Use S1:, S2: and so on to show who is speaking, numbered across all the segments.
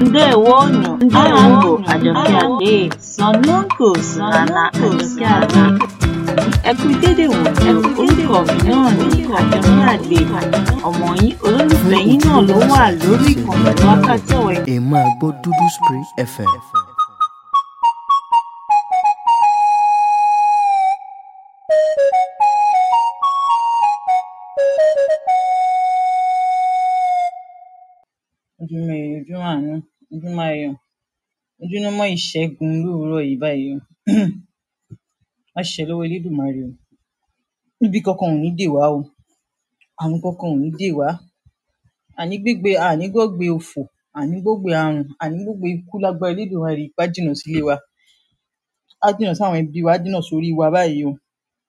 S1: ndewonu ndewonu àjọkẹ́ àdé sanonko sanana àjọkẹ́ àdé ẹ kú dédé wò ẹ kú orúkọ mi náà ní àjọkẹ́ àdé ọmọ yín olólùfẹ́ yín náà ló wà lórí ìkànnì wákàtí ọ̀wẹ́
S2: ẹ máa gbọ́ dúdú spray fm.
S3: ojúmọ́ ire ojúmọ́ àánú ojúmọ́ ayọ̀ ojúmọ́ ìṣẹ́gun lóòrọ̀ yìí báyìí o má ṣe lọ́wọ́ elédùnmarè o níbi kankan ò ní dè wá o àrùn kankan ò ní dè wá àní gbégbé àní gbọ́gbé òfò àní gbọ́gbé àrùn àní gbọ́gbé ikú lágbára elédùnmarè ipá jìnnà sílé wa á jìnnà sáwọn ẹbí wa á jìnnà sórí wa báyìí o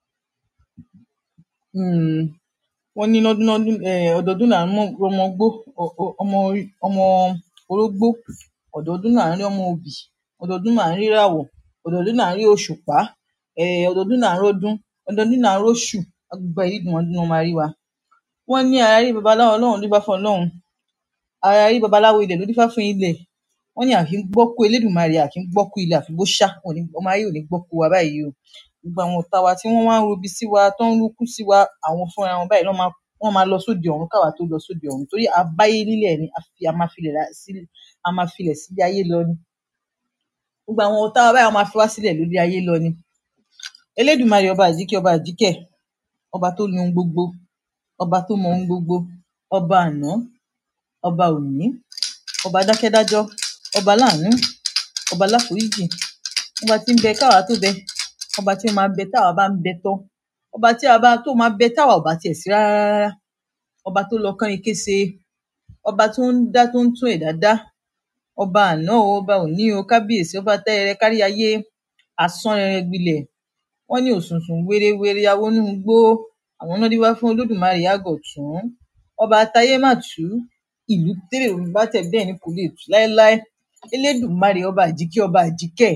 S3: um wọ́n ní lọ́dún lọ́dún um ọdọọdún là ń mọ ọmọ gbó ọ- ọ- ọmọ orí- ọmọ orógbó ọdọọdún là ń rí ọmọ obì ọdọọdún là ń rí ìràwọ̀ ọdọọdún là ń rí òṣùpá um ọdọọdún là ń rọdún ọdọọdún là ń róṣù agbára elédùnmarè ló máa rí wa wọ́n ní ara rí babaláwo ọlọ́run ló dífá fún ọlọ́run ara rí babaláwo ilẹ̀ ló dífá fún ilẹ̀ wọ́n ní àfi ń gbọ́kú elédùnmarè àfi ń gbọ́kú ilẹ̀ àfi bó ṣá òní ọmọ ayé ò ní gbọ́kú wa báyìí o gbogbo àwọn ọ̀tá wa tí wọ́n wá ń robi sí wa tó ń rúkú sí wa àwọn fúnra wọn báyìí lọ́ máa wọ́n máa lọ sóde ọ̀run káwa tó lọ sóde ọ̀run torí abáyé nílẹ̀ ni a fi a máa filẹ̀ la- sí- a máa filẹ̀ sílé ayé lọ ni gbogbo àwọn ọ̀tá wa báyìí wọ́n máa fi wá sílẹ̀ lórí ayé lọ ni elédùnmarè ọba àjíkẹ́ ọba àjíkẹ́ ọba tó ní ohun gbogbo ọba tó mọ ohun gbogbo ọba àná ọba òní ọba dákẹ́dájọ́ ọba láàánú ọba láforíjì ọba tí ń bẹ káwa tó bẹ ọba tí ó máa bẹ táwa bá ń bẹ tán ọba tí a bá tó máa bẹ táwa ò bá tiẹ̀ sí rárá rárá ọba tó lọ kánrin kése ọba tó ń dá tó ń tún ẹ̀dá dá ọba àná o ọba òní o kábíyèsí ọba tẹ́rẹrẹ kárí ayé asánrẹrẹ gbilẹ̀ wọ́n ní òṣùṣùn wérewère awónúgbó àwọn náà dífá fún olódùmarè àgọ̀tún ọba táyé má tú ìlú tèrè bá tẹ̀ bẹ́ẹ̀ ni kò lè tú láéláé elédùmarè ọba àjíkẹ́ ọba àjíkẹ́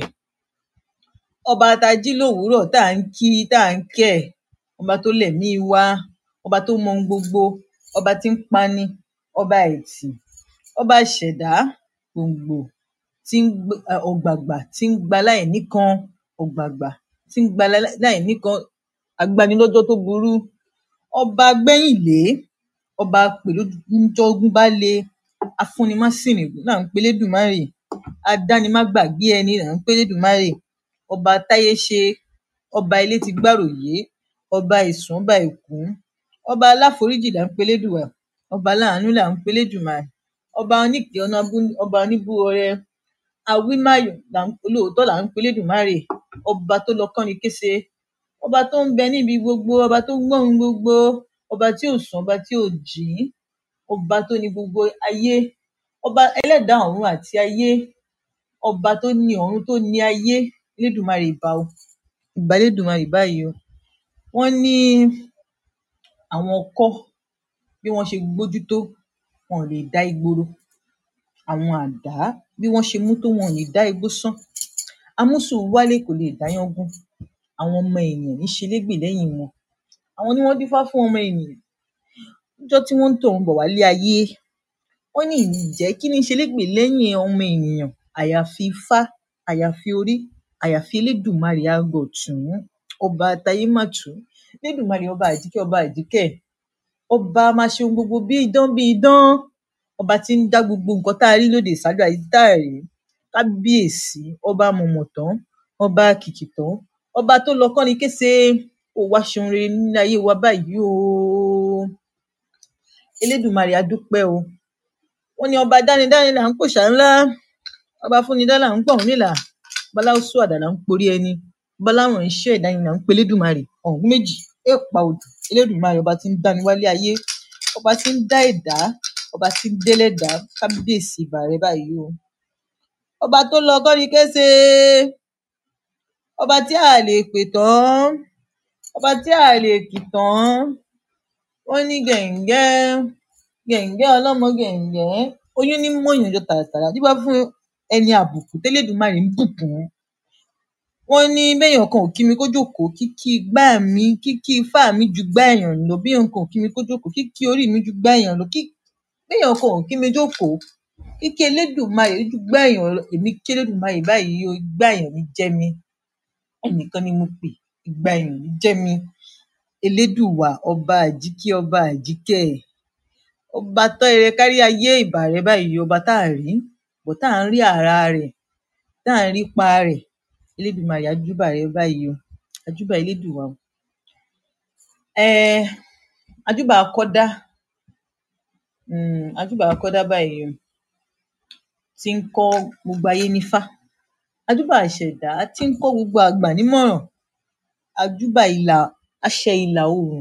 S3: ọba tá a jí lówùúrọ̀ tá à ń kí tá à ń kẹ́ ọba tó lẹ̀mí wa ọba tó mọ ohun gbogbo ọba tí ń pani ọba ẹ̀tì ọba ìṣẹ̀dá gbòǹgbò tí ń gb- eh, ọ̀gbàgbà tí ń gba láìníkan ọ̀gbàgbà tí ń gba lá- láìníkan agbanilọ́jọ́ tó burú ọba gbẹ́yìnlé ọba pèlójújọ́gún bá le afúnimáṣìnìbù là ń pe lédùmarè adánimágbàgbé ẹni là ń pe lédùmarè ọba táyé ṣe ọba ilé ti gbàròyé ọba ìsùn ọba ìkún ọba aláforíjì là ń pe lédùwà ọba láàánú là ń pe lédùmarè ọba oníkẹ ọ̀nà abú- ọba oníbúọrẹ awímáyò là ń olóòótọ́ là ń pe lédùmarè ọba tó lọ kánni kése ọba tó ń bẹ níbi gbogbo ọba tó ń gbọ́ ohun gbogbo ọba tí ò sùn ọba tí ò jí ọba tó ní gbogbo ayé ọba ẹlẹ́dàá ọ̀run àti ayé ọba tó ní ọ̀run tó ní ayé elédùmarè ìbà o ìbà elédùmarè báyìí o wọ́n ní àwọn ọkọ́ bí wọ́n ṣe gbójú tó wọn ò lè dá igbó ro àwọn àdá bí wọ́n ṣe mú tó wọn ò lè dá igbó sán amúsùn wálé kò lè dáyán gún àwọn ọmọ ènìyàn ní ṣe légbè lẹ́yìn wọn àwọn ni wọ́n dífá fún ọmọ ènìyàn níjọ́ tí wọ́n ń tọ̀run bọ̀ wálé ayé wọ́n ní ǹjẹ́ kí ní ṣe légbè lẹ́yìn ọmọ ènìyàn àyàfi ifá àyàfi orí àyàfi elédùmarè àgọ̀tún ọba tayémàtú elédùmarè ọba àjíkẹ́ ọba àjíkẹ́ ọba máa ṣe ohun gbogbo bí idán bí idán ọba tí ń dá gbogbo nǹkan tá a rí lóde ìsáájú àti tá a rí kábíyèsí ọba mọ̀mọ̀tán ọba kìkìtán ọba tó lọ kọ́ni kése ó wá ṣeun rere nílé ayé wa báyìí o elédùmarè a dúpẹ́ o wọ́n ní ọba dánidáni là ń pòṣà ńlá ọba fúnidá là ń pọ̀hún nílà baláwùsù àdá là ń porí ẹni baláwọn iṣẹ́ ẹ̀dá ni là ń pe elédùmarè ọ̀hún méjì èèpà odò elédùmarè ọba tí ń dáni wálé ayé ọba tí ń dá ẹ̀dá ọba tí ń délẹ̀dá kábíyèsí ìbà rẹ báyìí o ọba tó lọ kọ́ni kése ọba tí a lè pè tán ọba tí a lè kì tán wọ́n ní gẹ̀ǹgẹ́ gẹ̀ǹgẹ́ ọlọ́mọ gẹ̀ǹgẹ́ oyún ní mọ̀yàn jọ tààràtàrà dípá fún ẹni àbùkù tẹ́lẹ̀dùmarè ń bùkún wọ́n ní béèyàn kan ò kí mi kó jókòó kíkí igbá mi kíkí ifá mi ju gbá èèyàn lọ béèyàn kan ò kí mi kó jókòó kíkí orí mi ju gbá èèyàn lọ kí béèyàn kan ò kí mi jókòó kíkí elédùnmarè ojú gbá èèyàn lọ èmi kí elédùnmarè báyìí o igbá èèyàn ní jẹ́ mi ẹnìkan ni mo pè igbá èèyàn ní jẹ́ mi elédùwà ọba àjíkí ọba àjíkẹ́ ọba tọ́ ire kárí ayé ìbà rẹ báyìí ọba tá à rí bọ̀ tá à ń rí ara rẹ̀ tá à ń rí pa rẹ̀ elédùnmarè ajúbà rẹ báyìí o ajúbà elédùwà o um ajúbà akọ́dá um ajúbà akọ́dá báyìí o tí ń kọ́ gbogbo ayé nífá ajúbà àṣẹ̀dá tí ń kọ́ gbogbo àgbà nímọ̀ràn ajúbà ìlà àṣẹ ìlà oòrùn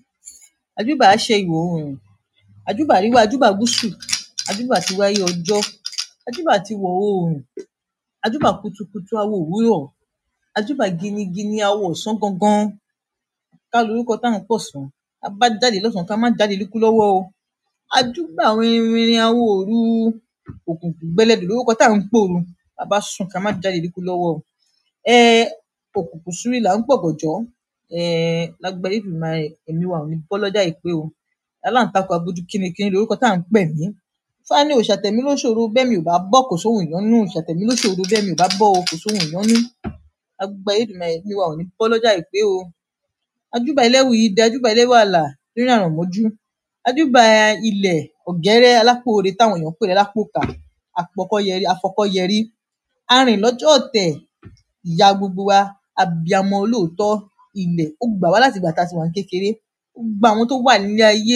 S3: ajúbà àṣẹ ìwọ̀ oòrùn ajúbà àríwá ajúbà gúúsù ajúbà tíwáyé ọjọ́ ajúbà tíwọ̀ oòrùn ajúbà kutukutu awo òwúrọ̀ ajúbà ginigini awo ọ̀sán gangan ká lorúkọ tá à ń pọ̀sán tá bá jáde lọ́sàn ká má jáde líkú lọ́wọ́ o ajúbà winrinwinrin awo òru òkùnkùn gbẹlẹdù lorúkọ tá à ń pòru tá bá sùn ká má jáde líkú lọ́wọ́ o um òkùnkùn ṣúrí là ń pọ̀gànjọ́ um lágbára elédùnmarè ẹ̀mí wa ò ní bọ́ lọ́jà àìpé o aláǹtakùn abojú kínníkínní lorúkọ tá à ń pẹ̀mí Ifá ní òòṣà tẹ̀mí ló ṣòro bẹ́mi ò bá bọ́ kò sóhun ìyọ́nú òòṣà tẹ̀mí ló ṣòro bẹ́mi ò bá bọ́ o kò sóhun ìyọ́nú lágbára elédùnmarè ẹ̀mí wa ò ní bọ́ lọ́jà àìpé o ajúbà ẹlẹ́wù idẹ ajúbà ẹlẹ́wù àlà rírìn àrànmọ́jú ajúbà ilẹ̀ ọ̀gẹ́rẹ́ alápòore táwọn èèyàn ń pè lálápòkà àpọ̀kọ́yẹrí afọkọ́yẹrí arìn lọ́jọ́ ọ̀tẹ̀ ìyá gbogbo wa abiyamọ olóòótọ́ ilẹ̀ ó gbà wá láti ìgbà tá a ti wà ní kékeré ó gba àwọn tó wà nílé ayé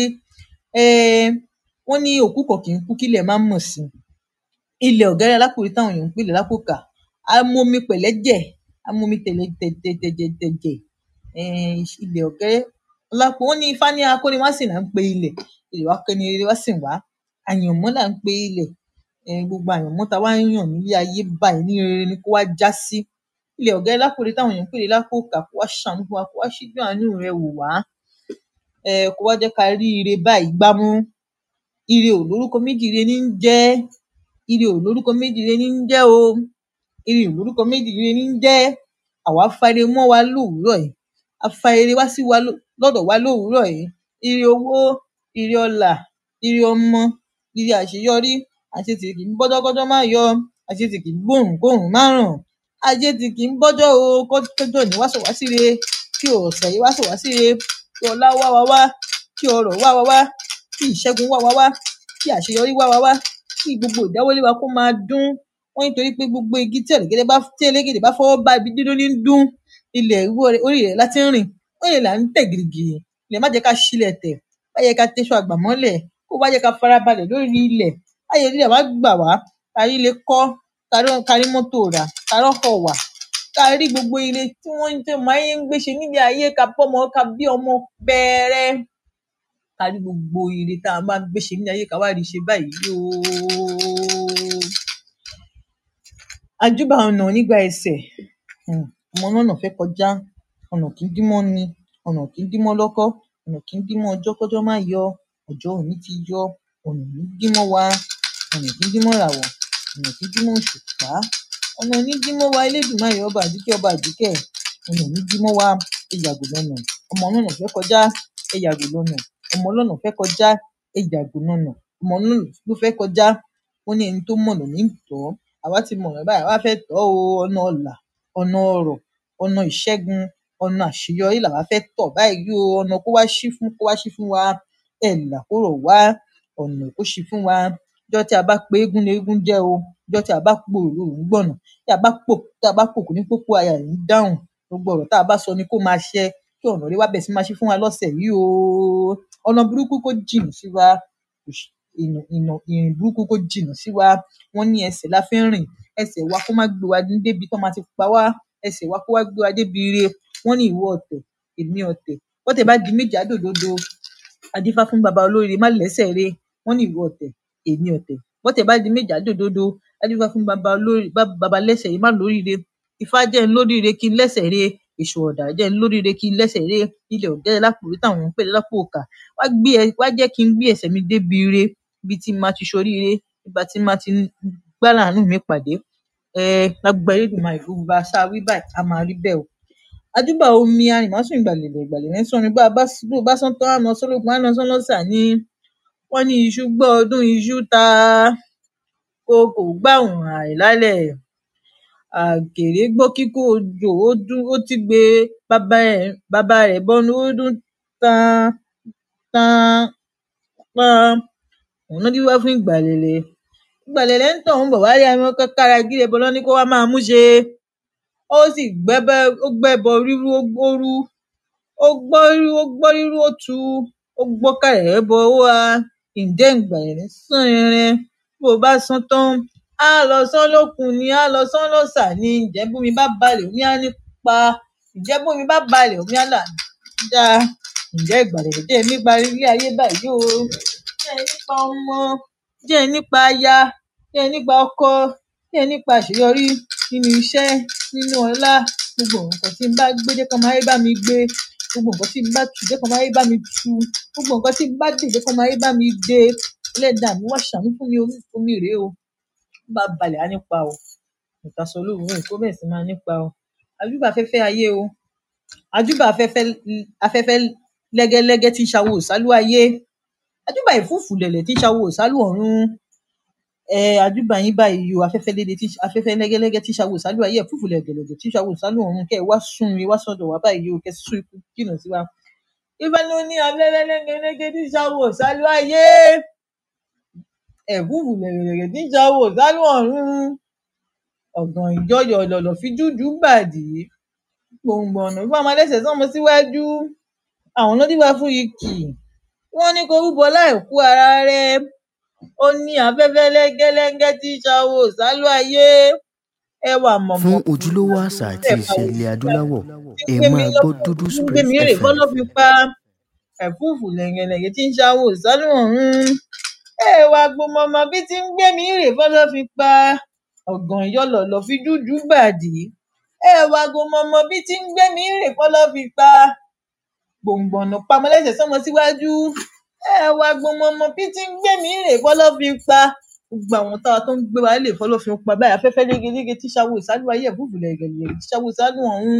S3: um wọ́n ní òkú kan kì í kú kílẹ̀ má mọ̀ sí ilẹ̀ ọ̀gẹ́rẹ́ alápòore táwọn èèyàn ń pè lálápòkà á mómi pẹ̀lẹ́jẹ̀ á mómi tẹ̀lẹ̀ tẹ̀jẹ̀tẹ̀jẹ̀ um ilẹ̀ ọ̀gẹ́rẹ́ ọlápò wọ́n ní ifá ní akóniwásìn là ń pe ilẹ̀ ilẹ̀ wá kẹ́ni rere wá sìn wá àyànmọ́ là ń pe ilẹ̀ um gbogbo àyànmọ́ tá a wá ń yàn nílé ayé báyìí ní rere ni kó wá já sí ilẹ̀ ọ̀gẹ́rẹ́ lápòore táwọn èèyàn ń pè ní lápòkà kó wá ṣàánú fún wa kó wá ṣíjú àánú rẹ̀ wò wá um kó wá jẹ́ ká rí ire báyìí gbámú ire ò lórúkọ méjì ire ní ń jẹ́ ire ò lórúkọ méjì ire ní ń jẹ́ o ire ò lórúkọ méjì ire ní ń jẹ́ àwa fa ire mọ́ wa lówùúrọ̀ yìí a fa ire wá sí wa lọ́dọ̀ wa lówùúrọ̀ yìí ire owó ire ọlà ire ọmọ ire àṣeyọrí àṣetì kì í bọ́jọ́kọ́jọ́ má yọ àṣetì kì í gbóòrùn kóòrùn má ràn àṣetì kì í bọ́jọ́ o kọ́jọ́ ní wá sọ̀ wá síre kí ọ̀sẹ̀ yìí wá sọ̀ wá síre kí ọlá wá wa wá kí ọrọ̀ wá wa wá kí ìṣẹ́gun wá wa wá kí àṣeyọrí wá wa wá kí gbogbo ìdáwọ́lé wa kó máa dún wọ́n nítorí pé gbogbo igi tí ẹ̀lẹ́gẹ̀dẹ̀ bá tí elégèdè bá fọwọ́ bá ibi dídún ní ń dún ilẹ̀ orí rẹ̀ láti ń rìn ó lè là ń tẹ̀ gìrìgìrì ilẹ̀ má jẹ́ ká ṣílẹ̀ tẹ̀ má jẹ́ ká tẹṣọ àgbà mọ́lẹ̀ kó má jẹ́ ká farabalẹ̀ lórí ilẹ̀ ayé ilẹ̀ wá gbà wá kárí ilé kọ́ kárí mọ́tò rà kárí ọkọ̀ wà kárí gbogbo ire tí wọ́n ń tẹ́ máa ń gbé ṣe nílé ayé ká bọ́mọ ká bí ọmọ bẹ́ẹ̀rẹ́ kárí gbogbo ire tá a máa ń gbé ṣe nílé ayé ká wá rí ṣe báyìí ooo ajúbà ọ̀nà nígbà ẹsẹ̀ um ọmọ lọ́nà fẹ́ kọjá ọ̀nà kì í dí mọ́ ni ọ̀nà kì í dí mọ́ lọ́kọ́ ọ̀nà kì í dí mọ́ ọjọ́ kọ́jọ́ má yọ ọjọ́ òní ti yọ ọ̀nà ò ní dí mọ́ wa ọ̀nà kì í dí mọ́ ìràwọ̀ ọ̀nà kì í dí mọ́ òṣùpá ọ̀nà ò ní dí mọ́ wa elédùnmáyọ̀ ọba àjíkẹ́ ọba àjíkẹ́ ọ̀nà ò ní dí mọ́ wa ẹ yàgò lọ́nà ọmọ lọ́nà fẹ́ kọjá ẹ yàgò lọ́nà ọmọ lọ́nà fẹ́ kọjá ẹ yàgò lọ́nà ọmọ lọ́nà ló fẹ́ kọjá ó ní ẹni tó mọ̀nà ní tọ́ àwa ti mọ̀nà báyìí àwa fẹ́ tọ́ o ọ̀nà ọ̀là ọ̀nà ọrọ̀ ọ̀nà ìṣẹ́gun ọ̀nà àṣeyọrí làwa fẹ́ tọ̀ báyìí o ọ̀nà kó wá ṣí fún kó wá ṣí fún wa ẹ̀ là kó rọ̀ wá ọ̀nà kó ṣí fún wa ọjọ́ tí a bá pe eégún ni eégún jẹ́ o ọjọ́ tí a bá po òru òun gbọ̀nà tí a bá pò tí a bá pòkù ní pópó aya ẹ̀ ń dáhùn gbogbo ọ̀rọ̀ tá a bá sọ ni kó máa ṣẹ kí ọ̀nà rí wá bẹ̀ sí máa ṣí fún wa lọ́sẹ̀ yìí o ọ̀nà burúkú kó jìnnà sí wa ìnà ìnà ìrìn burúkú kó jìnnà sí wa wọ́n ní ẹsẹ̀ la fi ń rìn ẹsẹ̀ wa kó má gbé wa débi tó máa ti pa wá ẹsẹ̀ wa kó wá gbé wa débi ire wọ́n ní ìwọ ọ̀tẹ̀ èmi ọ̀tẹ̀ bọ́tẹ̀ bá di méjì àdòdodo adífá fún baba olóríire má lẹ́sẹ̀ re wọ́n ní ìwọ ọ̀tẹ̀ èmi ọ̀tẹ̀ bọ́tẹ̀ bá di méjì àdòdodo adífá fún baba olórí baba lẹ́sẹ̀ re má lóríire ifá jẹ́ ń lóríire kí n lẹ́sẹ̀ re èṣù ọ̀dà jẹ́ ń lóríire kí n lẹ́sẹ̀ re ilẹ̀ ọ̀gẹ́rẹ́ lápòrí táwọn ń pè lápò òkà wá gbé ẹ wá jẹ́ kí n gbé ẹsẹ̀ mi débi ire ibi tí màá ti ṣoríire ibi tí màá ti gbá láàánú mi pàdé um lágbára Elédùmarè gbogbo bá a ṣáà wí báyìí á máa rí bẹ́ẹ̀ o àjúbà omi arìnmásùn ìgbàlèlè ìgbàlè ní sọnù bá a bá bó bá sán tán àná sọlọpọ àná sán lọsà ní wọn ní iṣu gbọ́ ọdún iṣu ta ìkookò gbàhùn àìlálẹ̀ àkèré gbọ́ kíkó ojò ó dún ó tígbe bàbá ẹ̀ bàbá rẹ̀ bọnu ó dún tan tan tan òun ló dífá fún ìgbàlẹ̀lẹ̀ ìgbàlẹ̀lẹ̀ ń tọ̀hún bọ̀ wálé àwọn kára gíre bọ lọ́ ní kó wá máa mú ṣe ó sì gbẹ́bẹ́ ó gbẹ́bọ rírú ó gbórú ó gbọ́ rírú ó gbọ́ rírú ó tu ó gbọ́ kàrẹ̀ bọ ó wá ǹjẹ́ ìgbàlẹ̀lẹ̀ sán rẹrẹ bó bá sán tán á lọ sán lókun ni á lọ sán lọ́sà ni ǹjẹ́ bómi bá balẹ̀ omi á nípa ǹjẹ́ bómi bá balẹ̀ omi á là dá ǹjẹ́ ìgbàlẹ̀lẹ̀ jẹ́ nípa ilé ayé báyìí o jẹ́ nípa ọmọ jẹ́ nípa aya jẹ́ nípa ọkọ jẹ́ nípa àṣeyọrí nínú iṣẹ́ nínú ọlá gbogbo nǹkan tí n bá gbé jẹ́ kọ́mọ ayé bá mi gbé gbogbo nǹkan tí n bá tù jẹ́ kọ́mọ ayé bá mi tu gbogbo nǹkan tí n bá dè jẹ́ kọ́mọ ayé bá mi dé ẹlẹ́dàá mi wá ṣàánú fún mi orí fún mi rèé o tó bá balẹ̀ á nípa o ìtasọ olóòórùn èkó bẹ́ẹ̀ sì máa nípa o àjúbà afẹ́fẹ́ ayé o àjúbà afẹ́fẹ́ afẹ́fẹ́ lẹ́gẹ́lẹ́gẹ́ tí ń ṣàwò sálú ayé àjúbà ìfúùfù lẹ̀lẹ̀ tí ń ṣàwò sálú ọ̀run ẹ àjúbà yín báyìí o afẹ́fẹ́ lédè tí afẹ́fẹ́ lẹ́gẹ́lẹ́gẹ́ tí ń ṣàwò sálú ayé ẹ̀fúùfù lẹ̀gẹ̀lẹ̀gẹ̀ tí ń ṣàwò sálú ọ̀run kẹ́ ẹ wá sún mi wá sọ́dọ̀ wá báyìí o kẹ́ ẹ sún ikú jìnnà sí wa ìfẹ́ ló ní afẹ́fẹ́ lẹ́gẹ́lẹ́gẹ́ tí ń ṣàwò sálú ayé ẹ̀fúùfù lẹ̀gẹ̀lẹ̀gẹ̀ tí ń ṣàwò sálú ọ̀run ọ̀gàn ìjọyọ̀ lọ̀lọ̀ fi jújù bàdí gbòǹgbò ọ̀nà ìfọ̀ ọmọ ẹlẹ́sẹ̀ sọ́mọ síwájú àwọn lọ́díwá fún ikì wọ́n ní kó rúbọ láì kú ara rẹ̀ ó ní afẹ́fẹ́ lẹ́gẹ́lẹ́gẹ́ tí ń ṣàwò sálú ayé ẹwà mọ̀mọ́
S2: fún ojúlówó àṣà àti ìṣe ilẹ̀ adúláwọ̀ ẹ máa gbọ́ dúdú
S3: ń gbé
S2: spring
S3: mi rè
S2: fm
S3: fọ́lọ́ fi pa ẹ̀fúùfù lẹ̀gẹ̀lẹ̀gẹ̀ tí ń ṣàwò sálú ọ̀run ẹwà gbọmọmọ bí ti ń gbé mi rè fọ́lọ́ fi pa ọ̀gàn ìyọlọ̀lọ̀ fi jújù bàdí ẹwà gbọmọmọ bí ti ń gbé mi rè fọ́lọ́ fi pa gbòǹgbòǹnà pamọ́lẹ́sẹ̀ sọ́mọ síwájú ẹwà gbọmọmọ bí ti ń gbé mi rè fọ́lọ́ fi pa gbogbo àwọn táwa tó ń gbé wa lè fọ́lọ́ fi pa báyìí afẹ́fẹ́ légelége tí ṣàwò ìsálú ayé ẹ̀fúùfù lẹ̀gẹ̀lẹ̀ tí ṣàwò ìsálú ọ̀hún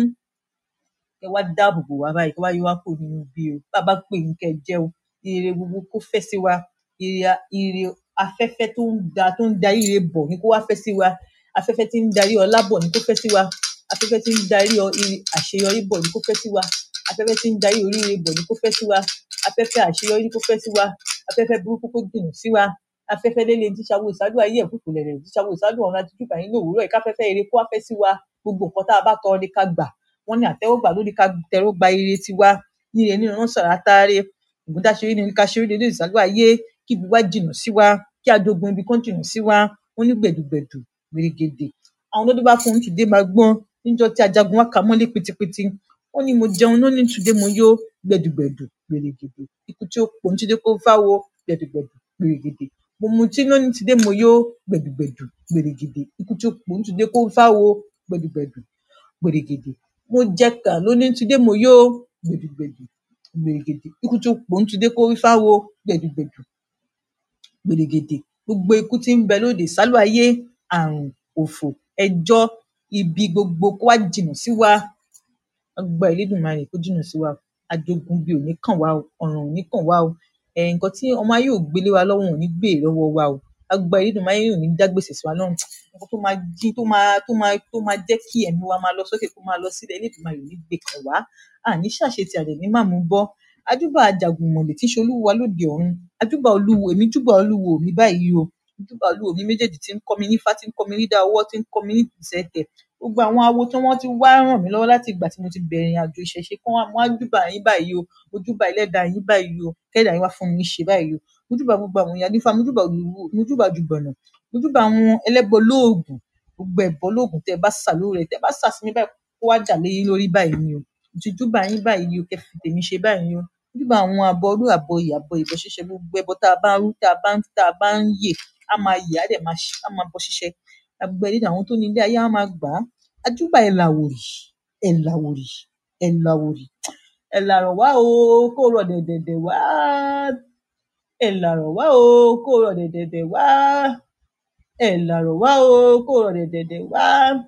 S3: kẹ wá dáàbò bò wá báyìí kẹ wá yọ wá kúrò nínú bí o bàbá pè ní kẹ jẹ o ire gbogbo kó fẹ́ sí wa ire a- ire afẹ́fẹ́ tó ń da tó ń darí ire bọ̀ ni kó wá fẹ́ sí wa afẹ́fẹ́ tí ń darí ọlá bọ̀ ni kó fẹ́ sí wa afẹ́fẹ́ tí ń darí ọ- ire àṣeyọrí bọ̀ ni kó fẹ́ sí wa afẹ́fẹ́ tí ń darí oríire bọ̀ ni kó fẹ́ sí wa afẹ́fẹ́ àṣeyọrí ni kó fẹ́ sí wa afẹ́fẹ́ burúkú kó jìnnà sí wa afẹ́fẹ́ lélẹ̀ tí ṣàwò ìsálú ayé ẹ̀fúùfù lẹ̀lẹ̀ tí ṣàwò ìsálú ọ̀run àti jùbà yín lòwúrọ̀ ẹ̀ káfẹ́fẹ́ ire kó wá fẹ́ sí wa gbogbo nǹkan tá a bá tọrọ ni ká gbà wọ́n ní àtẹ́wọ́gbà ló ní ká tẹ́wọ́gbà ire tiwa ní ire nínú rán sàrà táre ògùndàṣeré ni ká ṣeré dédé ìsálú ayé kí ibi wá jìnnà sí wa kí adogun ibi kan jìnnà sí wa wọ́n ní gbẹ̀dùgbẹ̀dù gbèrègèdè àwọn olódó bá fún un tùdé máa gbọ́n níjọ́ tí ajagun wá kà mọ́lé pitipiti wọ́n ní mo jẹun ló ní tùdé mo yó gbẹ̀dùgbẹ̀dù gbèrègèdè ikú tí ó pọ̀ ní tùdé kó fáwo gbẹ̀dùgbẹ̀dù gbèrègèdè mo mutí ló ní tùdé mo yó gbẹ̀dùgbẹ̀dù gbèrègèdè ikú tí ó pọ̀ ní tùdé kó fáwo gbẹ̀dùgbẹ̀dù gbèrègèdè mo jẹkà ló ní tùdé mo yó gbẹ̀dùgbẹ̀dù gbèrègèdè ikú tí ó pọ̀ ní tùdé kó fáwo gbẹ̀dùgbẹ̀dù gbèrègèdè gbogbo ikú tí ń bẹ lóde sálú ayé àrùn òfò ẹjọ́ ibi gbogbo kó wá jìnnà sí wa ọgbà ìlédùnmarè kó jìnnà sí wa ajogun bíi òní kàn wá o ọ̀ràn òní kàn wá o ẹ nǹkan tí ọmọ ayé ò gbélé wa lọ́wọ́ òní gbé lọ́wọ́ wa o agbá ìlédùnmarè ò ní dá gbèsè sí wa lọ́rùn nǹkan tó máa jí tó máa tó máa tó máa jẹ́ kí ẹ̀mí wa máa lọ sókè kó máa lọ sílẹ̀ ìlédùnmarè ò ní gbé kàn wá àní ṣàṣetì àdẹ̀ ní màmú bọ́ ajúbà àjàgùnmọ̀lẹ̀ tí ń ṣe olúwa lóde ọ̀run ajúbà olúwo èmi júbà olúwo mi báyìí o júbà olúwo mi méjèèjì tí ń kọ́ mi nífá tí ń kọ́ mi nídà ọwọ́ tí ń kọ́ mi ní ìtẹ̀tẹ̀ gbogbo àwọn awo tí wọ́n ti wá ràn mí lọ́wọ́ láti ìgbà tí mo ti bẹ̀rẹ̀ ìrìn àjò ìṣẹ̀ṣe kán wá mo wá júbà yín báyìí o mo júbà ẹlẹ́dàá yín báyìí o kẹ́dàá yín wá fún mi ṣe báyìí o mo júbà gbogbo àwọn ìyá nífà mo júbà olúwo mo júbà jùgbọ̀nà mo júbà àwọn ẹlẹ́bọ lóògùn gbogbo ẹ̀bọ lóògùn tẹ́ ẹ bá sà lórí rẹ̀ tẹ́ ẹ bá sà sí mi báyìí kó wá jà lé yín lórí báyìí ni o mo ti júbà yín báyìí o kẹ́ fi tèmi ṣe báyìí o mo júbà àwọn àbọrú àbọyè àbọyè bọ ṣíṣe gbogbo ẹbọ tá a bá ń rú tá a bá ń tá a bá ń yè á máa yè á dẹ̀ máa ṣ- á máa bọ ṣíṣe agbẹ̀rí àwọn tó ní ilé ayé á máa gbà á ajúbà ẹ̀ làwòrì ẹ̀ làwòrì ẹ̀ làwòrì ẹ̀ làrọ̀ wá o kó rọ̀ dẹ̀dẹ̀dẹ̀ wá ẹ̀ làrọ̀ wá o kó rọ̀ dẹ̀dẹ̀dẹ̀ wá ẹ̀ làrọ̀ wá o kó rọ̀ dẹ̀dẹ̀dẹ̀ wá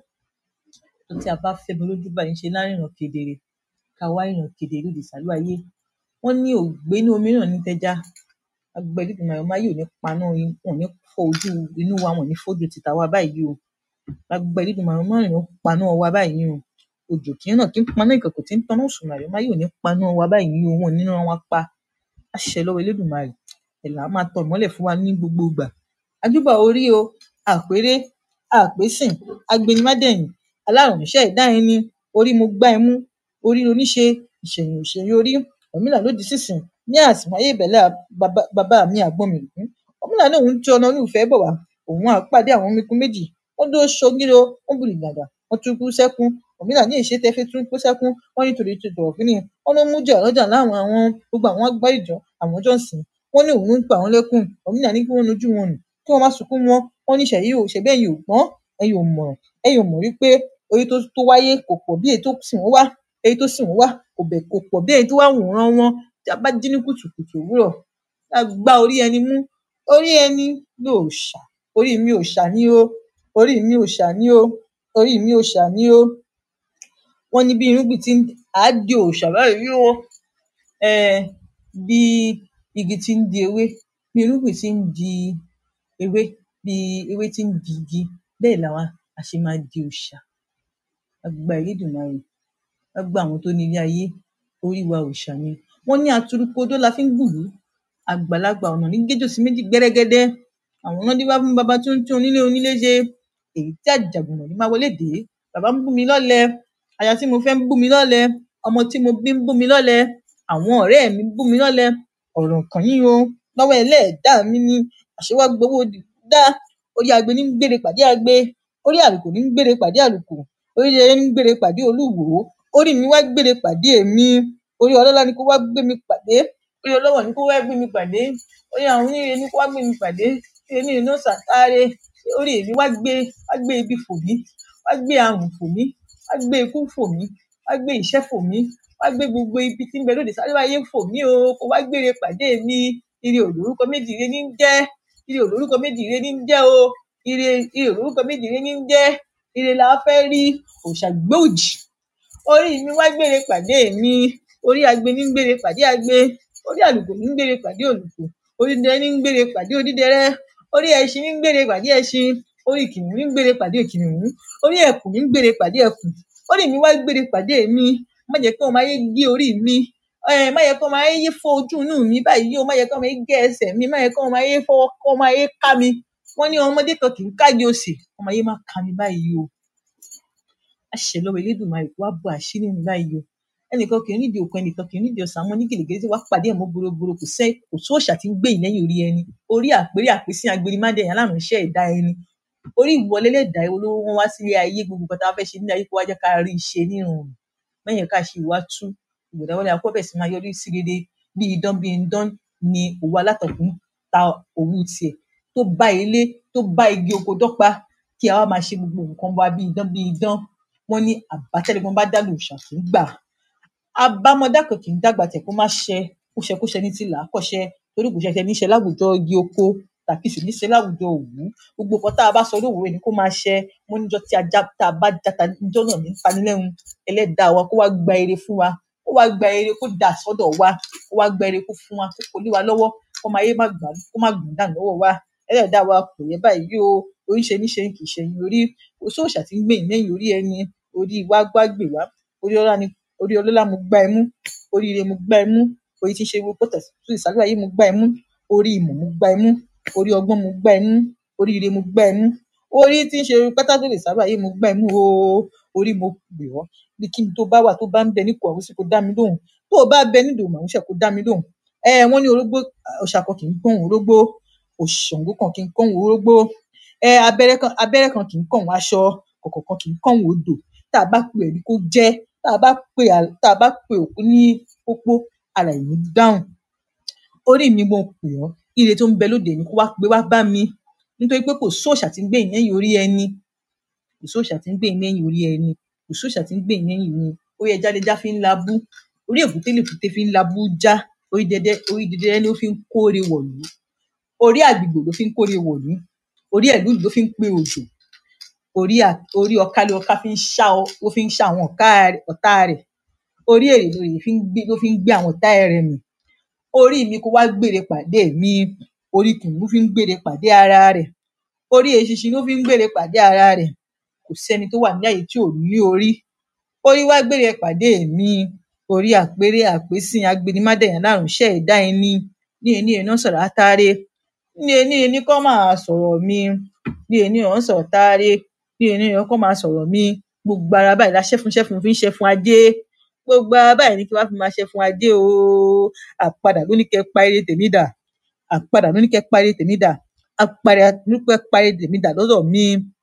S3: tó tí a bá fẹ́ mi lójú báyìí ṣe láríran kedere ká wá ìràn kedere lòdì sálú ayé wọ́n ní ògbé ní omi náà ní tẹja lágbára Elédùmarè ọmọ ayé ò ní paná yín wọn ò ní fọ́ ojú inú wa wọn ò ní fojú tìta wa báyìí o lágbára Elédùmarè ọmọ ayé ò ní paná wa báyìí o òjò kí náà kí ń paná ìkọ̀kọ̀ tí ń taná òṣùmàrè ọmọ ayé ò ní paná wa báyìí o wọn ò ní rán wa pa àṣẹ lọ́wọ́ Elédùmarè ẹ̀là á máa tọ̀ ìmọ́lẹ̀ fún wa ní gbogbo ìgbà ajúbà orí o àpérè àpésìn agbẹnimádẹ̀yìn alárànṣẹ́ ẹ̀dá ẹni orí mo gbá ẹ mú orí oníṣe ìṣẹ̀yìn òṣèré orí ọ̀mìnà lòdì sísìn ní àsìmáyé ìbẹ̀lẹ̀ bàbá bàbá mi àgbọn mi rùn ọ̀mìnà náà òun tí ọ̀nà olùfẹ́ bọ̀ wá òun àpàdé àwọn omikun méjì wọ́n dó ṣogíro wọ́n bùrì gàdà wọ́n tún kú sẹ́kún ọ̀mìnà ní ìṣe tẹ́fẹ́ tún kú sẹ́kún wọ́n nítorí ti dọ̀rọ̀ fínì wọ́n ló mú jẹ́ ọlọ́jà láwọn àwọn gbogbo àwọn agbá ìjọ àwọn jọ̀sìn wọ́n ní òun ń pa àwọn lẹ́kùn ọ̀mìnà ní kí wọ́n nojú wọn nù kí wọ́n má sunkún wọn wọ́n ní ṣẹ̀yí ò ṣẹ̀bẹ́ ẹ̀yin ò gbọ́n ẹ̀yin ò mọ̀ràn ẹ̀yin ò mọ̀ wípé orí tó tó wáyé kò pọ̀ bí èyí tó sì wọ́n wá èyí tó sì wọ́n wá kò bẹ̀ kò pọ̀ bí èyí tó wá wòran wọn tí a bá jí ní kùtùkùtù òwúrọ̀ a gbá orí ẹni mú orí ẹni ló ṣà orí mi ò ṣà ní o orí mi ò ṣà ní o orí mi ò ṣà ní o wọ́n ní bí irúgbìn tí á di òòṣà báyìí o um bí igi tí ń di ewé bí irúgbìn tí ń di ewé bí ewé tí ń di igi bẹ́ẹ̀ làwa a ṣe máa di òòṣà lágbára Elédùmarè lágbára àwọn tó ní ilé ayé orí wa òòṣà ni wọ́n ní aturupodó la fi ń gbùlú àgbàlagbà ọ̀nà ní géjò sí méjì gbẹ́rẹ́gẹ́dẹ́ àwọn náà dífá fún baba tó ń tún onílé onílé ṣe èyí tí àjàgùnà ní máa wọlé dé bàbá ń bú mi lọ́lẹ̀ aya tí mo fẹ́ ń bú mi lọ́lẹ̀ ọmọ tí mo bí ń bú mi lọ́lẹ̀ àwọn ọ̀rẹ́ mi ń bú mi lọ́lẹ̀ ọ̀rọ̀ kàn yín o lọ́wọ́ ẹlẹ́ẹ̀dá mi ni àṣewá gbowó dá orí agbe ní ń gbére pàdé agbe orí àlùkò ní ń gbére pàdé àlùkò orí ẹyẹ ní ń gbére pàdé olúwo orí mi wá gbére pàdé èmi orí ọlọ́lá ni kó wá gbé mi pàdé orí ọlọ́wọ̀ ni kó wá gbé mi pàdé orí àwọn oníire ni kó wá gbé mi pàdé orí oníire náà sàtáre orí èmi wá gbé wá gbé ibi fò mí wá gbé àrùn fò mí wá gbé ikú fò mí wá gbé ìṣẹ́ fò mí wá gbé gbogbo ibi tí ń bẹ lóde sáré wáyé fò mí o kó wá gbére pàdé mi ire olórúkọ méjì ire ní ń jẹ́ ire olórúkọ méjì ire ní ń jẹ́ o ire ire olórúkọ méjì ire ní ń jẹ́ ire la fẹ́ rí òòṣà gbòòjì orí mi wá gbére pàdé mi orí agbe ní ń gbére pàdé agbe orí àlùkò ní ń gbére pàdé òlùkò orí dẹrẹ ní ń gbére pàdé onídẹrẹ orí ẹṣin ní ń gbére pàdé ẹṣin orí kìnìún ní ń gbére pàdé kìnìún orí ẹkùn ní ń gbére pàdé ẹkùn orí mi wá gbére pàdé mi má jẹ́ kí ọmọ ayé gé orí mi um má jẹ́ kí ọmọ ayé fọ́ ojú inú mi báyìí o má jẹ́ kí ọmọ ayé gé ẹsẹ̀ mi má jẹ́ kí ọmọ ayé fọwọ́ kí ọmọ ayé ká mi wọ́n ní ọmọdé kan kì í kági òsì ọmọ ayé má ká mi báyìí o àṣẹ lọ́wọ́ Elédùmarè kó wá bo àṣírí mi báyìí o ẹnìkan kì í nídìí òkun ẹnìkan kì í nídìí ọ̀sán àwọn onígèlègèlè tí wàá pàdé ẹ̀ mọ́ boroboro kò sẹ́ kò sí òòṣà tí ń gbé yìí lẹ́yìn orí ẹni orí àpérí àpésìn agbérimádé alárùn iṣẹ́ ẹ̀dá ẹni orí ìwọlé lẹ́dàá olówó wọn wá sílé ayé gbogbo nǹkan tá a fẹ́ ṣe nílé ayé kó wá jẹ́ ká rí i ṣe nírun mẹ́yìn ká ṣe ìwà tú ìgbòdà wọlé akọ́bẹ̀ sì máa yọrí sí rere bí idán bí idán ni òwò alátọ̀kùn ta òwú tiẹ̀ tó bá ilé tó bá igi oko dọ́gba kí a wá máa ṣe gbogbo nǹkan wa bí idán bí idán wọ́n ní àbátẹ́lẹ́gbọ́n bá dá lòòṣà kì í gbà àbámọ̀dá kan kì í dàgbà tẹ̀ kó má ṣẹ kó ṣẹ kó ṣẹ ní tìlà kọ́ṣẹ́ torí kò ṣẹṣẹ níṣẹ́ láwùjọ igi oko tàbí sì níṣẹ́ láwùjọ òwú gbogbo nǹkan tá a bá sọ lówùúrò ni kó máa ṣẹ mo níjọ́ tí ajá tá a bá játa níjọ́ náà ní panilẹ́run ẹlẹ́dàá wa kó wá gba ire fún wa kó wá gba ire kó dà sọ́dọ̀ wa kó wá gba ire kó fún wa kó kò lé wa lọ́wọ́ kó máa yé má gbà kó má gbọ̀n dànù lọ́wọ́ wa ẹlẹ́dàá wa kò yẹ báyìí o oríṣe níṣe kì í ṣẹyìn orí kò sóòṣà tí ń gbé ìlẹ́yìn orí ẹni orí wa gbá gbè wá orí ọlá ni orí ọlọ́lá mo gbá ẹ mú oríire mo gbá ẹ mú orí tí ń ṣe gbogbo pọ̀tẹ̀ tó ìsàlẹ̀ ayé mo gbá ẹ mú orí ìmọ̀ mo gbá ẹ mú orí ọgbọ́n mo gbá ẹ mú oríire mo gbá ẹ mú orí tí ń ṣe pátá tó lè sábà ayé mo gbá ẹ mú o orí mo pè ọ́ bí kí n tó bá wà tó bá ń bẹ ní kọ̀ọ̀rọ̀ sí kó dá mi lóhùn tó o bá bẹ nídòó màmúṣẹ kó dá mi lóhùn ẹ wọ́n ní orógbó ọ̀ṣà kan kì í gbóhùn orógbó òṣàngó kan kì í kóhùn orógbó ẹ abẹ́rẹ́ kan abẹ́rẹ́ kan kì í kóhùn aṣọ kọ̀kọ̀ kan kì í kóhùn odò tá a bá pè é ní kó jẹ́ tá a bá pè à- tá a bá pè òkú ní pópó ara ẹ̀ ní dáhùn orí mi mo pè ọ́ ire tó ń bẹ lóde ni kó wá gbé wá bá mi nítorí pé kò sóòṣà tí ń gbé ìyẹn orí ẹni kò sóòṣà tí ń gbé ìyẹn orí ẹni kò sóòṣà tí ń gbé ìyẹn ni orí ẹja lẹja fi ń labú orí èbúté lèbúté fi ń labú já orí dẹdẹ orí dẹdẹ ni ó fi ń kóre wọ̀lú orí àgbègbè ló fi ń kóre wọ̀lú orí ẹ̀lú ló fi ń pé òjò orí à- orí ọká ló ọká fi ń ṣá ọ ló fi ń ṣá àwọn ọ̀ká rẹ̀ ọ̀tá rẹ̀ orí èrè lóye fi ń gbé ló fi ń gbé àwọn ọ̀tá rẹ̀ mì orí mi kó wá gbére pàdé mi orí kìnìún fi ń gbére pàdé ara rẹ̀ orí eṣinṣin ló fi ń gbére pàdé ara rẹ̀ kò sẹ́ni tó wà ní àyè tí ò ní orí orí wá gbére pàdé mi orí àpérè àpésìn agbinimádẹ̀yàn lárùn ṣẹ́ ẹ̀dá ẹni ní ení iná sọ̀rọ̀ átáré ní ení ení kọ́ máa sọ̀rọ̀ mi ní ení ọ̀hún sọ̀rọ̀ tááré ní ení ọ̀hún kọ́ máa sọ̀rọ̀ mi gbogbo ara báyìí la ṣẹ́fun ṣẹ́fun fi ń ṣẹ́fun ajé gbogbo ara báyìí ní kí wá fi máa ṣẹ́fun ajé o àpadà ló ní kẹ́ pa ire tèmi dà àpadà ló ní kẹ́ pa ire tèmi dà àpadà ló ní kẹ́ pa ire tèmi dà lọ́dọ̀ mi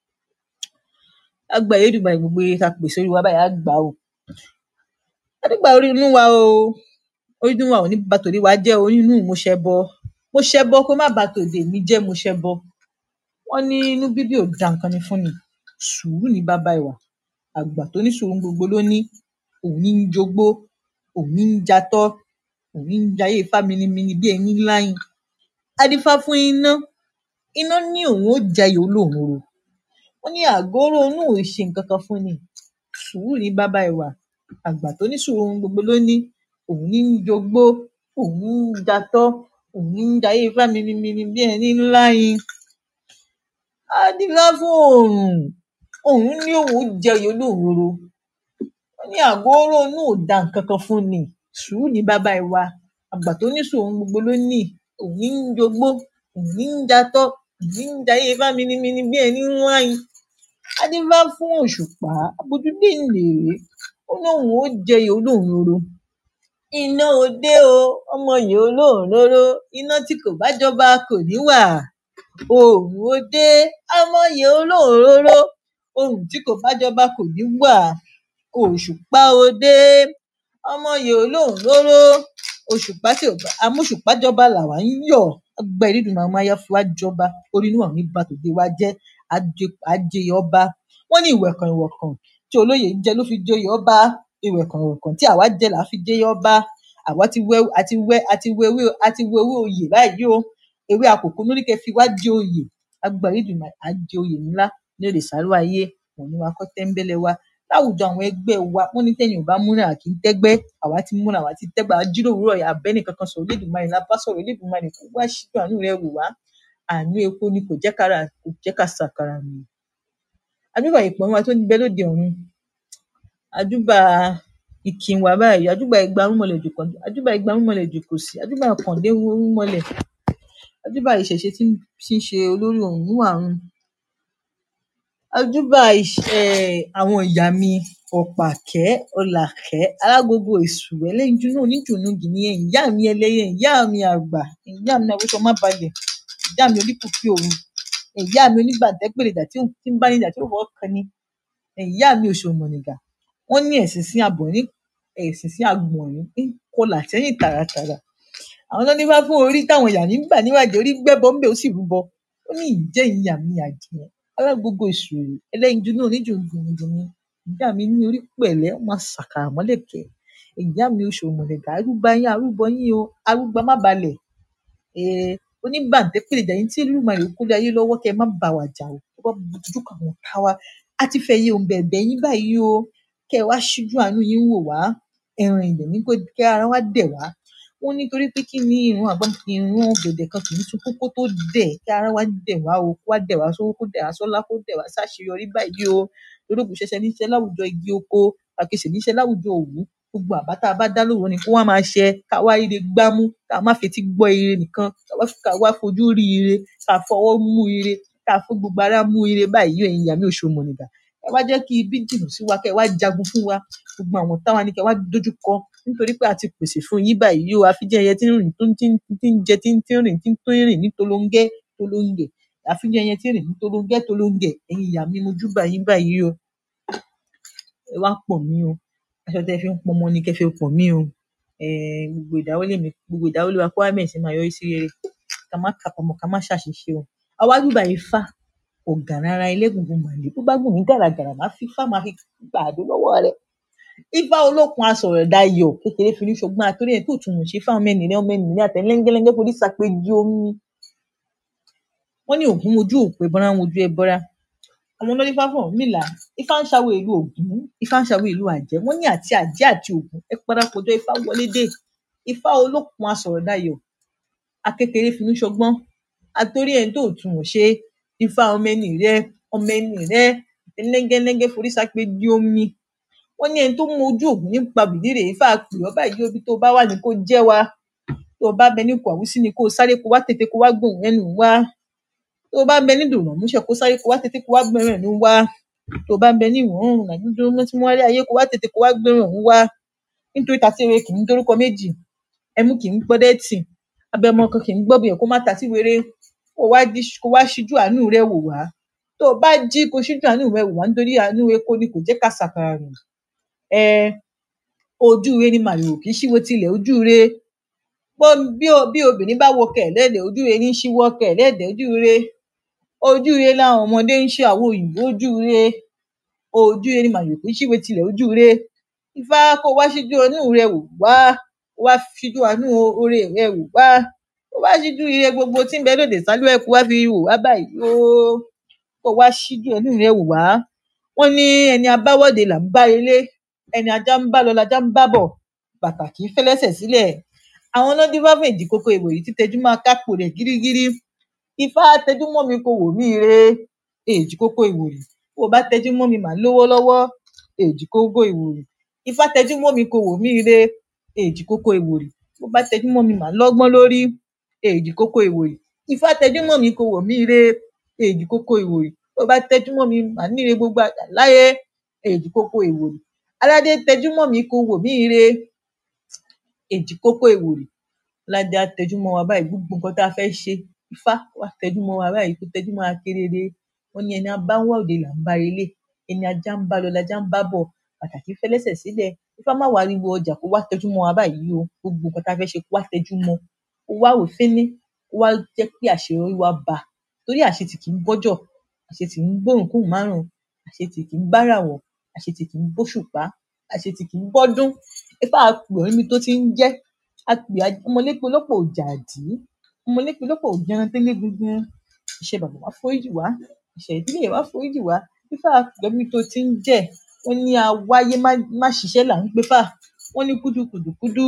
S3: lágbára Elédùmarè gbogbo ire tá pè sórí wa báyìí á gbà o adúgbà orí inú wa o orí inú wa ò ní ba tòde wa jẹ́ o orí inú mo ṣẹbọ mo ṣẹbọ kó má ba tòde mi jẹ́ mo ṣẹbọ wọ́n ní inú bíbí ò da nǹkan ni fún ni sùúrù ní baba ìwà àgbà tó ní sùúrù gbogbo ló ní òun ní ń jogbó òun ní ń jatọ́ òun ní ń jayé ifá minimini bí ẹni láyìn adífá fún iná iná ní òun ó jayé olóòrùn wọ́n ní àgóró inú ò ṣe nǹkan kan fún ni sùúrù ní baba ìwà àgbà tó ní sùúrù gbogbo ló ní òun ní ń jogbó òun ní ń jatọ́ òun ní ń jayé ifá minimini bí ẹni láyìn adífá fún òòrùn òun ní òun ó jẹyè olóòróró wọ́n ní àgóró inú ò da nǹkan kan fún ni sùúrù ní baba ìwà àgbà tó ní sùúrù gbogbo ló ní òun ní ń jogbó òun ní ń jatọ́ òun ní ń jayé ifá minimini bí ẹni láyìn adífá fún òṣùpá abojúdé ńlèrè ó ní òun ó jẹyè olóòróró iná òde o ọmọ yìí olóòróró iná tí kò bá jọba kò ní wà oòrùn òde ọmọ yìí olóòróró oòrùn tí kò bá jọba kò ní wà òṣùpá òde ọmọ yìí olóòróró òṣùpá tí ò bá amóṣùpá jọba làwa ń yọ̀ agbára Elédùmarè máa yá fi wá jọba orí inú àwọn ní ba tòde wa jẹ́ àjèyè ọba wọ́n ní ìwẹ̀kàn ìwọ̀kàn tí olóyè jẹ ló fi joyè ọba ìwẹ̀kàn ìwọ̀kàn tí àwa jẹ là á fi joyè ọba àwa ti wẹ àti wẹ àti wẹ ewé àti wẹ ewé oyè báyìí o ewé àkókò ló ní kẹ́ fi wá jẹ oyè agbára Elédùmarè á jẹ oyè ńlá ní òde sàárò ayé òun ni wa kọ́ tẹ́ńbẹ́lẹ́ wa láwùjọ àwọn ẹgbẹ́ wa wọ́n ní tẹ́yìn ò bá múra kì í tẹ́gbẹ́ àwa ti múra àwa ti tẹ́gbẹ́ àwa jíròrò ọ̀rọ̀ yà abẹ́nì kankan sọ̀rọ̀ Elédùmarè la bá sọ̀rọ̀ Elédùmarè kó wá ṣíjú àánú rẹ̀ wò wá àánú epo ni kò jẹ́ kára kò jẹ́ ká sàkàrà nù àjúbà ìpọ́n wa tó ń bẹ lóde ọ̀run àjúbà ìkìn wa báyìí àjúbà igba rúmọlẹ̀ jù kan àjúbà igba rúmọlẹ̀ jù kò sí àjúbà kàndé rúmọlẹ̀ àjúbà ìṣẹ̀ṣe tí ń tí ń ṣe olórí ọ̀run àrùn àjúbà um àwọn ìyá mi ọ̀pàkẹ́ ọlàkẹ́ alágogo èsùrẹ́ ẹlẹ́yinjú náà oníjùnú gìnìyẹn ìyá mi ẹlẹ́yẹ ìyá mi àgbà ìyá mi àwòṣọ má balẹ̀ ìyá mi oníkùkí òru ìyá mi oníbàǹtẹ́pèrèdà tí ò tí ń bá níjà tí ò fọwọ́ kan ni ìyá mi òṣòmọ̀nìgà wọ́n ní ẹ̀sìn sí àbọ̀rín ẹ̀sìn sí àgbọ̀nrín ń kọlà sẹ́yìn tààràtààrà àwọn ló nífá fún orí táwọn ìyá ní gbà níwájú orí gbẹ́bọ ńbẹ̀ ó sì rúbọ ó ní ìjẹ́ ìyá mi àjẹ́ alágogo èsùrè ẹlẹ́yinjú náà oníjùnjùnjùn ìyá mi ní orí pẹ̀lẹ́ ó máa ṣàkàrà mọ́lẹ̀kẹ́ ìyá mi òṣòmọ̀nìgà arúgbó yín arúgbó yín o arúgbó má balẹ̀ um oníbàǹtẹ́pèrèdà yín tí Olódùmarè kó lé ayé lọ́wọ́ kẹ́ ẹ má bá wa jà o tó bá dojú kọ àwọn ọ̀tá wa á ti fẹ́ yé òun bẹ̀bẹ̀ yín báyìí o kẹ́ ẹ wá ṣíjú àánú yín wò wá ẹ̀rìn ilẹ̀ ní kẹ́ ara wá dẹ̀ wá wọ́n nítorí pé kí ni ìrun àgbọn ìrun ọ̀gẹ̀dẹ̀ kan kì í sunkún kó tó dẹ̀ kí ara wá dẹ̀ wá o kó wá dẹ̀ wá sówó kó dẹ̀ wá sọ́lá kó dẹ̀ wá sáṣeyọrí báyìí o torógùn ṣẹṣẹ níṣẹ́ láwùjọ igi oko àkèsè níṣẹ́ láwùjọ òwú gbogbo àbá tá a bá dá lóru ni kó wá máa ṣẹ ká wá ire gbámú ká má fetí gbọ́ ire nìkan ká wá ká wá fojú rí ire ká fọwọ́ mú ire ká fún gbogbo ara mú ire báyìí ẹ̀yin ìyá mi òṣòmọ̀nìgà ẹ wá jẹ́ kí ibi jìnnà sí wa kẹ́ ẹ wá jagun fún wa gbogbo àwọn táwa ní kẹ́ ẹ wá dojú kọ nítorí pé a ti pèsè fún yín báyìí o àfijẹ́ ẹyẹ tí ń rìn tó ń tí ń tí ń jẹ tí ń tí ń rìn tí ń tó ń rìn ní tolóńgẹ́ tolóńgẹ̀ àfijẹ́ ẹyẹ tí ń rìn ní tolóńgẹ́ tolóńgẹ̀ ẹ̀yin ìyá mi mo júbà yín báyìí o ẹ wá pọ̀ mí o aṣọ tẹ́ fi ń pọnmọ ni kẹ́ fi pọ̀ mí o um gbogbo ìdáwọ́lé mi gbogbo ìdáwọ́lé wa kó wá bẹ̀rẹ̀ sí máa yọrí sí rere ká má kábàámọ̀ ká má ṣàṣìṣe o àwa júbà Ifá ọ̀gànàrà ẹlẹ́gùngùn màlè bó bá gùn mí gàràgàrà má fi Ifá máa fi gbàdó lọ́wọ́ rẹ̀ Ifá olókun asọ̀rọ̀ dayọ̀ kékeré fi ní ṣọgbọ́n àtórí ẹ̀ tó tún mọ̀ ṣe fáwọn mẹ́rin rẹ̀ ọmọ ẹ̀nì rẹ̀ àtẹ lẹ́ngẹ́lẹ́ngẹ́ forí sàpèjì omi wọ́n ní ògún mojú òpè bọ́ra wojú ẹ bọ́ra àwọn olórí fáfọ̀ mílà Ifá ń ṣàwọ̀ ìlú Ògún Ifá ń ṣàwọ̀ ìlú àjẹ́ wọ́n ní àti àjẹ́ àti Ògún ẹ parapọ̀ jọ Ifá wọlé dé ifá olókun asọ̀rọ̀dayọ̀ akékeré finú ṣọgbọ́n àtòrí ẹni tó tún wọ́n ṣe ifá ọmọ ẹni rẹ ọmọ ẹni rẹ lẹ́gẹ́lẹ́gẹ́ forí sápé di omi wọ́n ní ẹni tó mú ojú ògùn nípa bìdírè ifá pè ọ́ báyìí obi tó bá wà ní kó jẹ́ wa tó bá bẹ ní ipò àwùsí ni kó sáré kó wá tètè kó wá gbóhùn ẹnu wá tó bá bẹ ní dùnà múṣẹ kó sáré kó wá tètè kó wá gbóhùn ẹnu wá tó bá bẹ ní ìwọ̀n oòrùn nàdúdú tí wọ́n rí ayé kó wá tètè kó wá gbóhùn ẹnu wá nítorí tàtí ewé kì í dórúkọ méjì ẹmú kì í gbọ́dẹ́ tì abẹmọ kan kì í gbọ́ bìyẹn kó má ta sí wéré kó wá jí kó wá ṣíjú àánú rẹ wò wá tó o bá jí kó ṣíjú àánú rẹ wò wá nítorí àánú epo ni kò jẹ́ ká ṣàkàrà rìn ẹ ojú rẹ ni màlúù kì í ṣíwó tilẹ̀ ojú rẹ bó bí o bí obìnrin bá wọ kẹ̀lẹ́dẹ̀ ojú rẹ ní í ṣíwọ́ kẹ̀lẹ́dẹ̀ ojú rẹ ojú rẹ làwọn ọmọdé ń ṣe àwọn òyìnbó ojú rẹ ojú rẹ ni màlúù kì í ṣíwó tilẹ̀ ojú rẹ ifá kó wá ṣíjú àánú rẹ wò wá kó wá ṣíjú àánú oore rẹ wò wá kó wá ṣíjú ire gbogbo tí ń bẹ lóde sálú ẹ kó wá fi wò wá báyìí o kó wá ṣíjú àánú rẹ wò wá wọn ní ẹni abáwọde là ń bá ilé ẹni ajá ń bá lọ lajá ń bá bọ bàtà kì í fẹlẹsẹ sílẹ̀ àwọn náà dín fáfún ìdí kókó ìwòyí títẹjú máa kápò rẹ gírígírí ifá tẹjú mọ́ mi kó wò mí re èjì kókó ìwòyí bó o bá tẹjú mọ́ mi mà lówó lọ́wọ́ èjì kókó ìwòyí ifá tẹjú mọ́ mi kó wò mí re èjì kókó ìwòyí bó o bá tẹjú mọ́ mi mà lọ́gbọ́n lórí èjì kókó ìwòyí ifá tẹjú mọ́ mi kó wò mí re èjì kókó ìwòyí bó o bá tẹjú mọ́ mi mà níre gbogbo àgbà láyé èjì kókó ìwòyí aládé tẹjú mọ́ mi kó wò mí re èjì kókó ìwòyí aládé á tẹjú mọ́ wa báyìí gbogbo nǹkan tá a fẹ́ ṣe ifá wá tẹjú mọ́ wa báyìí kó tẹjú mọ́ wa kéréré wọn ní ẹni abá ń wá òde là ń bá relé ẹni ajá ń bá lọ lajá ń bá bọ̀ pàtàkì fẹlẹ́sẹ̀ sílẹ̀ ifá má wàá ríwo ọjà kó wá tẹjú mọ́ wa báyìí o gbogbo nǹkan tá a fẹ́ ṣe kó wá tẹjú mọ́ kó wá wò fíní kó wá jẹ́ pé àṣeyọrí wa bá torí àṣetì kì í bọ́jọ̀ àṣetì ń gbóhùn kóhùn márùn àṣetì kì í báràwọ̀ àṣetì kì í bóṣùpá àṣetì kì í bọ́dún ifá àpè ọ́ níbi tó ti ń jẹ́ àpè ọmọlépe olópò òjàdí ọmọlépe olópò òjẹran tẹ́lẹ̀ gungun ìṣe bàbá wa foríjì wá ìṣe ìdílé wa foríjì wá ifá àpè ọ́ níbi tó ti ń jẹ́ wọ́n ní awáyé má má ṣiṣẹ́ là ń pè fà wọ́n ní kúdùkùdùkúdù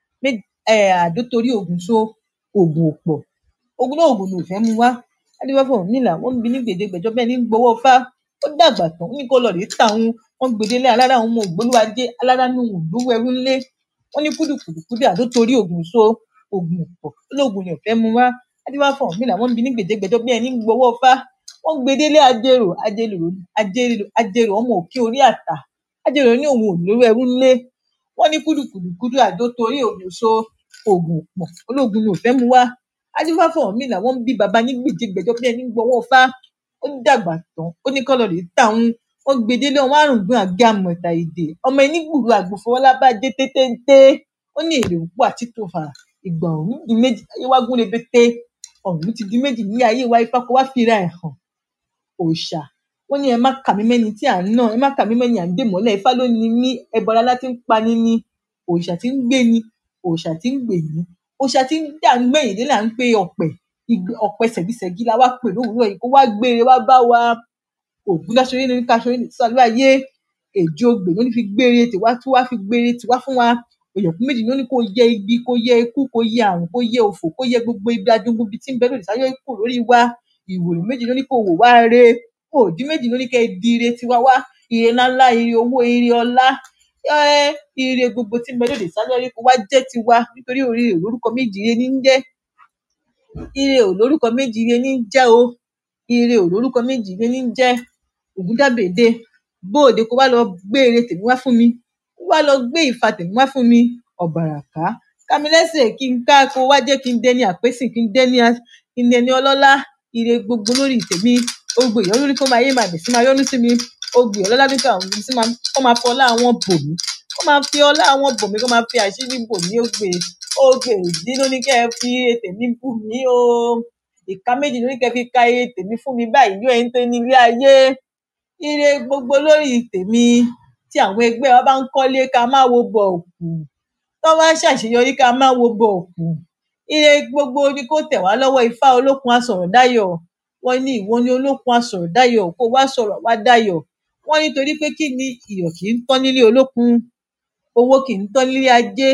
S3: àdó torí ògùn so ògùn òpọ̀ ogun náà ògùn ló fẹ́ mú wá adébáfọ̀ nílà wọ́n ń bi ní gbèdégbèjọ bẹ́ẹ̀ ní gbowó fá ó dàgbà tán ó ní kó lọ rèé tà wọn wọ́n gbèdélé alára àwọn ọmọ ògbólúwàjẹ alára ní òun lówó ẹrú ńlé wọ́n ní kúdùkùdùkúdù àdó torí ògùn so ògùn òpọ̀ olóògùn ni ò fẹ́ mú wá adébáfọ̀ nílà wọ́n ń bi ní gbèdégbèjọ bẹ́ẹ̀ ní gbowó fá wọ́n gbèdélé ajérò ajérò ajérò ajérò ọmọ òkè orí àtà ajérò ní òun ò lówó ẹrú ńlé wọ́n ní kúdùkùdùkúdù àdó torí ògùn so ògùn òpọ̀ olóògùn ni ò fẹ́ mú wá adífáfọ̀ mi làwọn ń bí baba ní gbèjégbèjọ bí ẹni gbọ́wọ́ fá ó dàgbà tán ó ní kọ́ lọ rèé tàwọn wọn gbèdélé ọmọ àrùngbọn àga àmọ̀tà èdè ọmọ ẹni gbùrú àgbòfọwọ́lá bá dé tétéńté ó ní èrè òpó àti tòfà ìgbà ọ̀hún di méjì ayé wá gún rebete ọ̀hún ti di méjì ní ayé wa ifá kó wá fira ẹ̀ hàn òòṣà wọn ní ẹ má kà mí mẹ́ni tí à ń nà ẹ má kà mí mẹ́ni à ń dè mọ́lẹ̀ ifá ló ní mí ẹbọra láti ń pani ní òòṣà tí ń gbé ni òòṣà tí ń gbè ní òòṣà tí ń dà ń gbẹ̀yìn dé là ń pe ọ̀pẹ̀ ọ̀pẹ ṣẹ̀gíṣẹ̀gí la wá pè lówùúrọ̀ yìí kó wá gbére wá bá wa ògùn dáṣọyé ní káṣọyé ní sálú ayé èjì ogbè ló ní fi gbére tiwa tó wá fi gbére tiwa fún wa òyìnbó méjì ló ní kó yẹ ibi kó yẹ ikú kó yẹ àrùn kó yẹ òfò kó yẹ gbogbo ibi adógún bíi tí ń bẹ lòdì sáyọ ikú lórí wa ìwòrì méjì ló ní kó wò wá re òdì méjì ló ní kẹ di ire tiwa wá ire ńláńlá ire owó ire ọlá ire gbogbo tí ń bẹ lòdì sáyọ ikú wá jẹ tiwa nítorí orí lórúkọ méjì ire ní ń jẹ ire ò lórúkọ méjì ire ní ń jẹ o ire ò lórúkọ méjì ire ní ń jẹ ògúndàbèdè bóòde kó wá lọ gbé ire tèmi wá fún mi kó wá lọ gbé ìfà tèmi wá fún mi ọ̀bàràká kámilẹ́sẹ̀ kí n ká kó wá jẹ́ kí n dẹni àpésìn kí n dẹni kí n dẹni ọlọ́lá ire gbogbo lórí tèmi ogbè ìyọ́nú lórí kó máa yé màá bẹ̀ sí máa yọ́nú sí mi ogbè ọlọ́lá nípa àwọn sí máa kó máa fọ ọlá àwọn bò mí kó máa fi ọlá àwọn bò mí kó máa fi àṣírí bò mí ogbè ogbè ìdí ló ní kẹ́ ẹ fi ire tèmi bù mí o ìka méjì ló ní kẹ́ ẹ fi ka ire tèmi fún mi báyìí yóò ẹni tó ní ilé ayé ire gbogbo lórí tèmi tí àwọn ẹgbẹ́ wa bá ń kọ́lé ká má wo bọ̀ òkú tó bá ń ṣàṣeyọrí ká má wo bọ̀ òkú ire gbogbo ni kó tẹ̀ wá lọ́wọ́ ifá olókun asọ̀rọ̀dáyọ̀ wọ́n ní ìwọ ni olókun asọ̀rọ̀dáyọ̀ kó wá sọ̀rọ̀ wá dáyọ̀ wọ́n nítorí pé kí ni iyọ̀ kì í tán nílé olókun owó kì í tán nílé ajé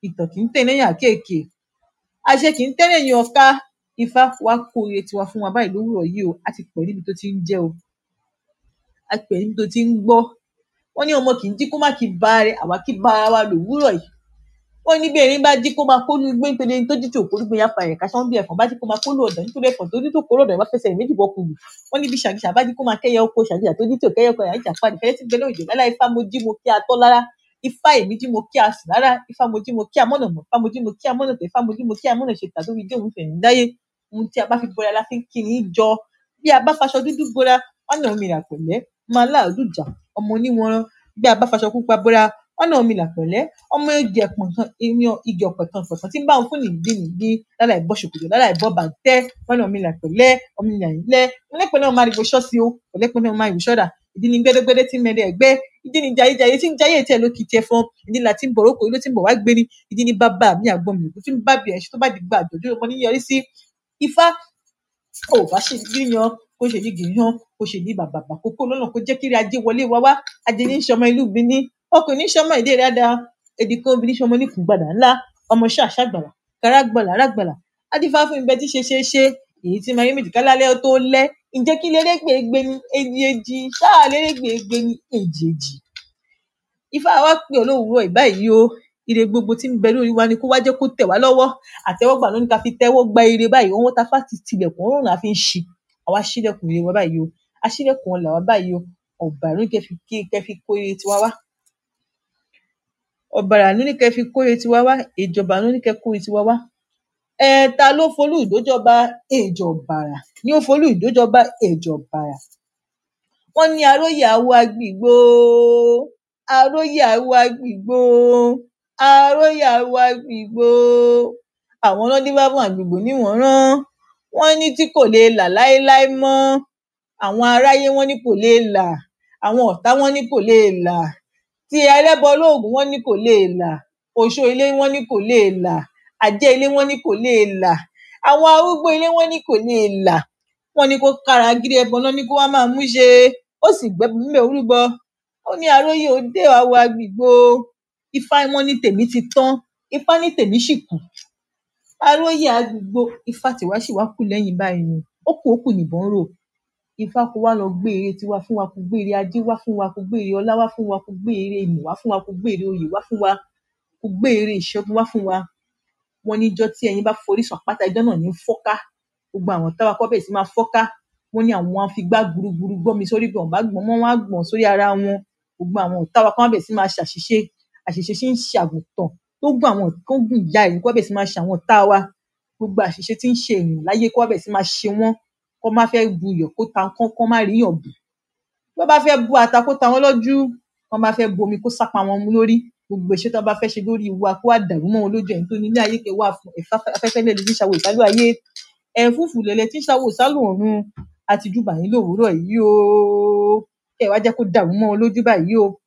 S3: ìtàn kì í tẹ̀ lẹ́yìn àkéèké àṣẹ kì í tẹ̀ lẹ́yìn ọ̀ka ifá wá kó ire tiwa fún wa báyìí lówùrọ̀ yìí o a ti pẹ̀ níbi tó ti ń jẹ́ o a pẹ̀ níbi tó ti ń gbọ́ wọ́n ní ọmọ kì í jí kó má kí ba rẹ̀ àwa kí ba ara wa lòwúrọ̀ yìí wọ́n ní bí erin bá jí kó máa kólú igbó nítorí ẹni tó jí tí òkú gbé yapa ẹ̀ka sọ́n bí ẹ̀fọn bá jí kó máa kólú ọ̀dọ̀ nítorí ẹ̀fọn tó jí tó kóró ọ̀dọ̀ ìwà fẹsẹ̀ méjì bọ́ kulù wọ́n ní bí ṣàgìṣà bá jí kó máa kẹ́yẹ oko ṣàgìṣà tó jí tí ò kẹ́yẹ oko ẹ̀yà ìjà padì fẹ́rẹ́ tí ń bẹ lóòjò lálá ifá mo jí mo kí a tọ́ lára ifá èmi jí mo kí a sì lára ifá mo jí mo kí a mọ̀nà mọ̀ ifá mo jí mo kí a mọ̀nà tẹ̀ ifá mo jí mo kí a mọ̀nà ṣe tà tó fi dé òun fẹ̀yìn dáyé ohun tí a bá fi bora la fi ń kí ni jọ bí a bá faṣọ dúdú bora wọn náà mi là pẹ̀lẹ́ máa láàdújà ọmọ oníwọ̀nrán bí a bá faṣọ pupa bora wọn náà mi là pẹ̀lẹ́ ọmọ igi ẹ̀pọ̀n kan èèyàn igi ọ̀pẹ̀ kan pọ̀tàn tí ń bá òun fún nìdí nìdí lálà ìbọ̀ ṣòkòtò lálà ìbọ̀ bàtẹ́ wọn náà mi là pẹ̀lẹ́ ọmọ ìyàn ilẹ̀ ọlẹ́pẹ̀ náà máa rí ibo ṣọ́ọ̀ṣì o ọlẹ́pẹ̀ náà máa rí ibo ṣọ́ọ̀dà ìdí ni gbẹ́dẹ́gbẹ́dẹ́ tí mẹ́rẹ̀ ẹ̀gbẹ́ ìdí ni jayéjayé tí ń jayé tẹ̀ ló kì í tiẹ̀ fọ́n ìdí la tí ń bọ̀rọ̀ kò ló tí ń bọ̀ wá gbé ni ìdí ni bàbá mi àgbọn mi òkú tí ń bá bí ẹ̀ṣin tó bá di gba àjọ̀dún ọmọ níyọrí sí ifá ò bá ṣe yíyan kó ṣe ní gìyàn kó ṣe ní bàbà àkókò lọ́nà kó jẹ́ kiri ajé wọlé wá wá ajé ní sọmọ ìlú mi ní ọkùnrin ní sọmọ ìdí rẹ̀ dáa èdè kan obìnrin sọmọ ní kùgbàdà ńlá ọmọ ṣáṣá gbàlà kárá gbàlà rà gbàlà adífá fún ibẹ tí ṣe ṣe ṣe èyí tí máa yé méjì kálálẹ́ tó lẹ́ ǹjẹ́ kí lérégbèégbé ni èjì èjì ṣáà lérégbèégbé ni èjì èjì ifá wa pè ọ́ lówùúrọ̀ ìbáyìí o ire gbogbo tí ń bẹ lórí wa ni kó wá jẹ́ kó tẹ̀ wá lọ́wọ́ àtẹ́wọ́gbà ló ní ká fi tẹ́wọ́ gba ire báyìí owó tá a fà ti tilẹ̀kùn ọ̀run la fi ń ṣí àwa ṣílẹ̀kùn ire wa báyìí o aṣílẹ̀kùn ọ̀là wa báyìí o ọ̀bàrà ló ní kẹ́ fi kí kẹ́ fi kó ire tiwa wá ọ̀bàrà ló ní kẹ́ fi kó ire tiwa wá ìjọba ló ní kẹ́ kó ire tiwa wá ẹ̀ẹ̀ta ló folú ìdójọba èjọ̀bàrà ní ó folú ìdójọba èjọ̀bàrà wọ́n ní aróyè awo agbègbò aróyè awo agbègbò aróyè awo agbègbò àwọn ọlọ́dún bá fún àgbègbò níwọ̀n rán wọ́n ní tí kò lè là láéláé mọ́ àwọn aráyé wọ́n ní kò lè là àwọn ọ̀tá wọ́n ní kò lè là tí ẹlẹ́bọ lóògùn wọ́n ní kò lè là oṣó ilé wọ́n ní kò lè là àjẹ́ ilé wọ́n ní kò lè là àwọn arúgbó ilé wọ́n ní kò lè là wọ́n ní kó kára gírí ẹbọ náà ní kó wá máa mú ṣe ó sì gbẹ́bọ mímẹ́ orúbọ ó ní aróyè òde àwọ agbègbò ifá wọn ní tèmi ti tán ifá ní tèmi sì kù aróyè agbègbò ifá tiwa sì wá kù lẹ́yìn báyìí ni ó kù ó kù nìbọn rò ifá kó wá lọ gbé ère tiwa fún wa kó gbé ère ajé wá fún wa kó gbé ère ọlá wá fún wa kó gbé ère ìmọ̀ wá fún wa kó gbé ère oyè wá fún wa kó gbé ère ìṣẹ́gun wá fún wa wọn níjọ́ tí ẹyin bá forí sùn àpáta ijọ́ náà ní fọ́ká gbogbo àwọn táwa kọ́ bẹ̀rẹ̀ sí máa fọ́ká wọn ní àwọn afigbá gburugburu gbọ́ mi sórí bí wọn bá gbọ́n mọ́ wọn á gbọ̀n sórí ara wọn gbogbo àwọn táwa kọ́ bẹ̀rẹ̀ sí máa ṣàṣìṣe àṣìṣe sí ń ṣe àgùntàn tó gùn àwọn tó gùn ìyá ẹ̀ kọ́ bẹ̀rẹ̀ sí máa ṣe àwọn táwa gbogbo àṣìṣe tí ń ṣe èèyàn láyé kọ́ bẹ̀rẹ̀ sí máa ṣe wọ́n kọ́ má fẹ́ bu iyọ̀ kó ta kán kán má ríyàn bù bí wọ́n bá fẹ́ bu ata kó ta wọ́n lójú wọ́n bá fẹ́ bu omi kó sápa wọn mú lórí gbogbo ìṣe tó bá fẹ́ ṣe lórí wa kó wá dàrú mọ́ wọn lójú ẹ̀yìn tó ní ilé ayé kẹ wá fún ẹ̀fá afẹ́fẹ́ lẹ́lẹ́ tí ń ṣàwò ìsálú ayé ẹ̀fúùfù lẹ̀lẹ̀ tí ń ṣàwò ìsálú ọ̀run àti júbà yín lówùúrọ̀ yìí o kẹ wá jẹ́ kó dàrú mọ́ wọn lójú báyìí o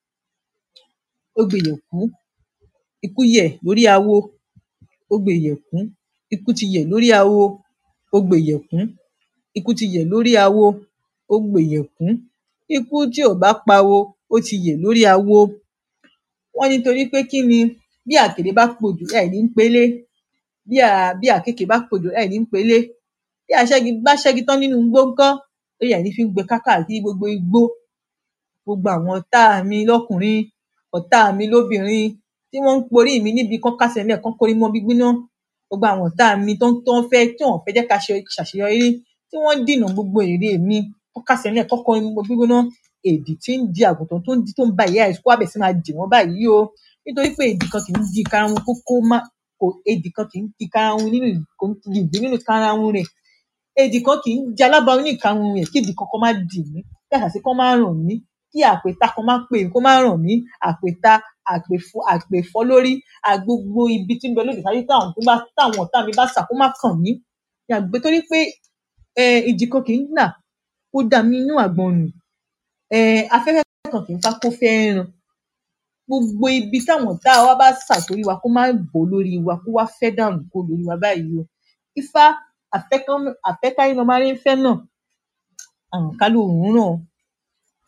S3: ó gbé yẹ̀kú ikú yẹ̀ lórí awo ó gbé yẹ̀kú ikú ti yẹ̀ lórí awo ó gbé yẹ̀kú ikú ti yẹ̀ lórí awo ó gbé yẹ̀kú ikú tí ò bá pawo ó ti yẹ̀ lórí awo wọ́n nítorí pé kí ni bí àkèré bá pòjù ẹ̀ ní ń pelé bí à bí àkekèé bá pòjù ẹ̀ ní ń pelé bí àṣẹ́gi bá ṣẹ́gi tán nínú igbó ńkọ́ ó yẹ ní fi ń gbé kákàkiri gbogbo igbó gbogbo àwọn ọ̀tá mi lọ́kùnrin ọ̀tá mi lóbìnrin tí wọ́n ń porí mi níbi kán kásẹ̀ ńlẹ̀ kán kórí mọ́ bí gbíná gbogbo àwọn ọ̀tá mi tó ń tó ń fẹ́ tí wọ́n fẹ́ jẹ́ ká ṣe ṣàṣeyọrí tí wọ́n dìnà gbogbo èrè mi kán kásẹ̀ ńlẹ̀ kán kórí mọ́ bí gbígbóná èdì tí ń di àgùntàn tó ń di tó ń ba ìyá ẹ̀ kó àbẹ̀ sí máa dì wọ́n báyìí o nítorí pé èdì kan kì í di karahun kó kó má kò èdì kan kì í di karahun nínú kò ń di ìgbín nínú karahun rẹ̀ èdì kan kì í di alábàárún ní ìkarahun rẹ̀ kí èdì kankan má dì mí kí àṣàṣì kan má ràn mí kí àpèta kan má pè kó má ràn mí àpèta àpèfọ àpèfọ lórí àgbogbo ibi tí ń bẹ lóde sáyé táwọn tó bá táwọn ọ̀tá mi bá sà kó má kàn mí yàgbé torí pé um ìjì kan kì í nà kó dà mí inú àgbọn nù um afẹ́fẹ́ kan kì í fá kó fẹ́ ràn gbogbo ibi táwọn ọ̀tá wa bá sà sórí wa kó má bò lórí wa kó wá fẹ́ dànù kó lórí wa báyìí o ifá àfẹ́kán àfẹ́káyé lọmọ aráyé ń fẹ́ náà àrùn ká lòún ràn um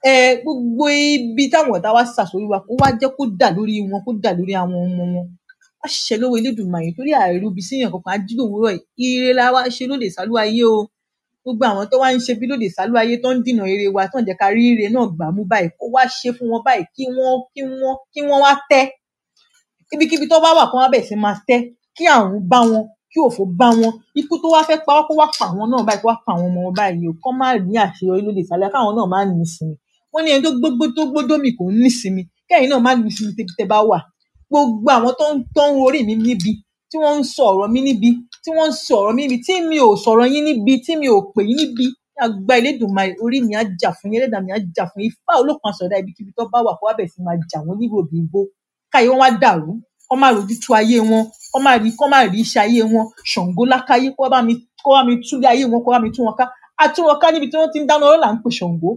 S3: gbogbo ibi táwọn ọ̀tá wa sà sórí wa kó wá jẹ́ kó dà lórí wọn kó dà lórí àwọn ọmọ wọn á ṣẹ lọ́wọ́ elédùnmarè torí àìrúbi síyàn kankan á jí lòwúrọ̀ yìí ire la wá ṣe lóde sálú ayé o gbogbo àwọn tó wá ń ṣe bí lóde sálú ayé tó ń dìnà ire wa tó ń jẹ́ ká rí ire náà gbà mú báyìí kó wá ṣe fún wọn báyìí kí wọ́n kí wọ́n kí wọ́n wá tẹ́ ibikíbi tó bá wà kó wá bẹ̀ sí máa tẹ́ kí àrùn bá wọn kí òfò bá wọn ikú tó wá fẹ́ pa wọ́n kó wá pa àwọn náà báyìí kó wá pa àwọn ọmọ wọn báyìí o kọ́ má ní àṣeyọrí lóde sálú ayé káwọn náà má ní ìsinmi wọ́n ní ẹni tó gbógbó tó gbódómì kò ní ìsinmi kẹ́yìn náà má ní ìsinmi tẹ́bi tẹ́ bá wà gbogbo àwọn tó ń tó ń orí mi níbi tí wọ́n ń sọ ọ̀rọ̀ mi níbi tí wọ́n ń sọ ọ̀rọ̀ mi níbi tí mi ò sọ̀rọ̀ yín níbi tí mi ò pè yín níbi àgbà Elédùmarè orí mi á jà fún yín ẹlẹ́dàá mi á jà fún yín Ifá olókun àsọdá ibikíbi tó bá wà kó wá bẹ̀ sí máa jà wọ́n níbi òbí igbó káyé wọn wá dàrú kọ́ má rojú tú ayé wọn kọ́ má rí kọ́ má rí iṣẹ́ ayé wọn Ṣàngó lákáyé kó wá bá mi kó wá mi túlé ayé wọn kó wá mi tú wọn ká á tú wọn ká níbi tí wọ́n ti ń dáná ọlọ́lá ń pè Ṣàngó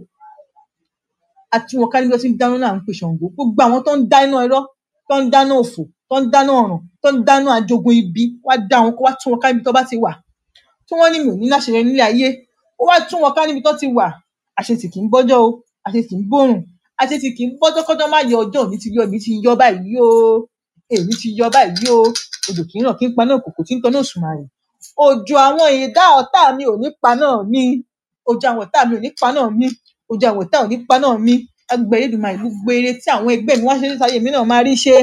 S3: á tú wọn ká níbi tí wọ́n ti ń dáná ọlọ́lá ń pè Ṣàngó gbogbo àwọn tó ń dáná irọ́ tó ń dáná òfò tó ń dáná ọ̀ràn tó ń dáná àjogun ibi wá dá wọn kó wá tú wọn ká níbi tó bá ti wà tí wọ́n ní mi ò ní láṣeyọrí nílé ayé ó wá tú wọn ká níbi tó ti wà àṣetì kì í bọ́jọ́ o àṣetì ń bòrùn àṣetì kì í bọ́jọ́ kọ́jọ́ má yọ ọjọ́ òní ti yọ èmi ti yọ báyìí o èmi ti yọ báyìí o òjò kì í ràn kí n paná òkòkò tí ń tanná òṣùmàrè òjò àwọn ìdá ọ̀tá mi ò ní paná mi òjò àwọn ọ̀tá mi ò ní paná mi òjò àwọn ọ̀tá ò ní paná mi agbẹ Elédùmarè gbogbo eré tí àwọn ẹgbẹ́ mi wá ṣe ní sáyé mi náà máa rí ṣe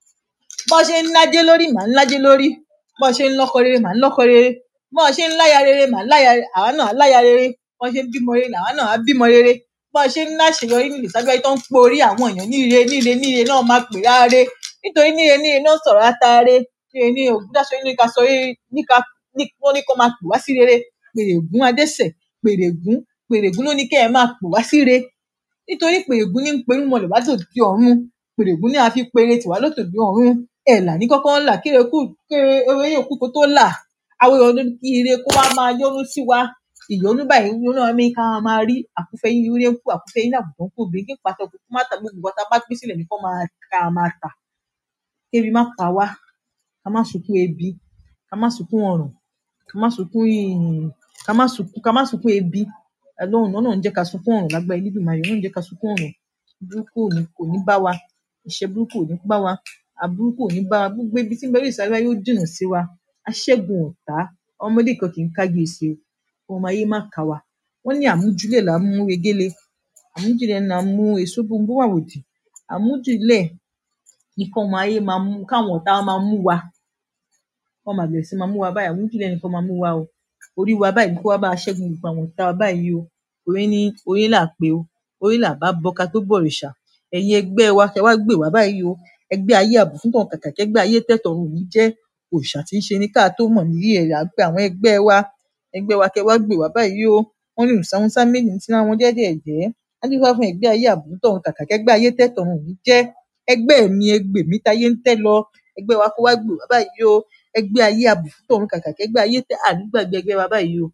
S3: bọ́n ṣe ń lájé lórí màá ń lájé lórí bọ́n ṣe ń lọ́kọ rere màá ń lọ́kọ rere bọ́n ṣe ń láya rere màá ń láya àwa náà á láya rere bọ́n ṣe ń bímọ rere làwa náà á bímọ rere bọ́n ṣe ń láṣeyọrí nílùú sábẹ́ tó ń po orí àwọn èèyàn níre níre níre náà máa pè ráre nítorí níre níre náà sọ̀rọ̀ àtàrẹ níre níre ògúndáṣọ ní ká sọ níka wọ́n ní kó máa pè wá sí rere pèrègún adẹ́sẹ̀ pèrègún pèrègún ló ní kẹ́ ẹ máa pè wá sí re nítorí pèrègún ní ń perú mọlẹ̀ wá tòdì ọ̀run pèrègún ní a fi pere tìwá lótòdì ọ̀run ẹ̀là ní kọ́kọ́ ńlà kéré kú kéré ewé yóò kú kó tó là àwọn èèyàn ló ní kí ire kó wá máa yọ́nú sí wa ìyọ́nú báyìí yọ́nú àmì ká máa rí àkúfẹ́ yín ewúrẹ́ ń kú àkúfẹ́ yín àgùntàn ń kú obìnrin kí n pàṣẹ òkú kó má ta gbogbo nǹkan tá a bá gbé sílẹ̀ ní kó máa ká máa tà kébi má pa wá ká má sunkún ebi ká má sunkún ọ̀ràn ká má sunkún ìyìn ká má sunkún ká má sunkún ebi Ọlọ́run náà ń jẹ́ ká sunkún ọ̀ràn lágbára Elédùmarè náà ń jẹ́ ká sunkún ọ̀ràn burúkú ò ní kò ní bá wa ìṣẹ́ burúkú ò ní bá wa aburú kò ní bá wa gbogbo ibi tí ń bẹ lórí ìsàlẹ̀ yóò jìnnà sí wa aṣẹ́gun ọ̀tá ọmọdé kan kì í kági èsì o ọmọ ayé má kà wá wọ́n ní àmújúlẹ̀ là ń mú egéle àmújúlẹ̀ là ń mú èso gbogbo àwòdì àmújúlẹ̀ nìkan ọmọ ayé máa mú káwọn ọ̀tá máa mú wa wọ́n máa bẹ̀rẹ̀ sí máa mú wa báyìí àmújúlẹ̀ nìkan máa mú wa o orí wa báyìí kó wá bá a ṣẹ́gun gbogbo àwọn ọ̀tá wa báyìí o orí ní orí là pé o orí là bá bọ́ ká tó bọ̀rìṣà ẹ̀yin ẹgbẹ́ wa kẹ wá gbè wá báyìí o ẹgbẹ́ ayé àbùfúntàn kàkà kẹgbẹ́ ayé tẹ̀tọ̀run ò ní jẹ́ òòṣà tí ń ṣe ní ká tó mọ̀ níyì ẹ̀ là ń pe àwọn ẹgbẹ́ wa ẹgbẹ́ wa kẹ wá gbè wá báyìí o wọ́n ní ìsáwúnsá méjì ní tiwọn jẹ́jẹ́ ẹ̀jẹ́ á ní wá fún ẹgbẹ́ ayé àbùfúntàn kàkà kẹgbẹ́ ayé tẹ̀tọ̀run ò ní jẹ́ ẹgbẹ́ mi ẹgbẹ́ mi táyé ń tẹ́ lọ ẹgbẹ́ wa kó wá gbè wá báyìí o ẹgbẹ́ ayé àbùfúntàn kàkà kẹgbẹ́ ayé tẹ́ ànígbàgbé ẹgbẹ́ wa báyìí o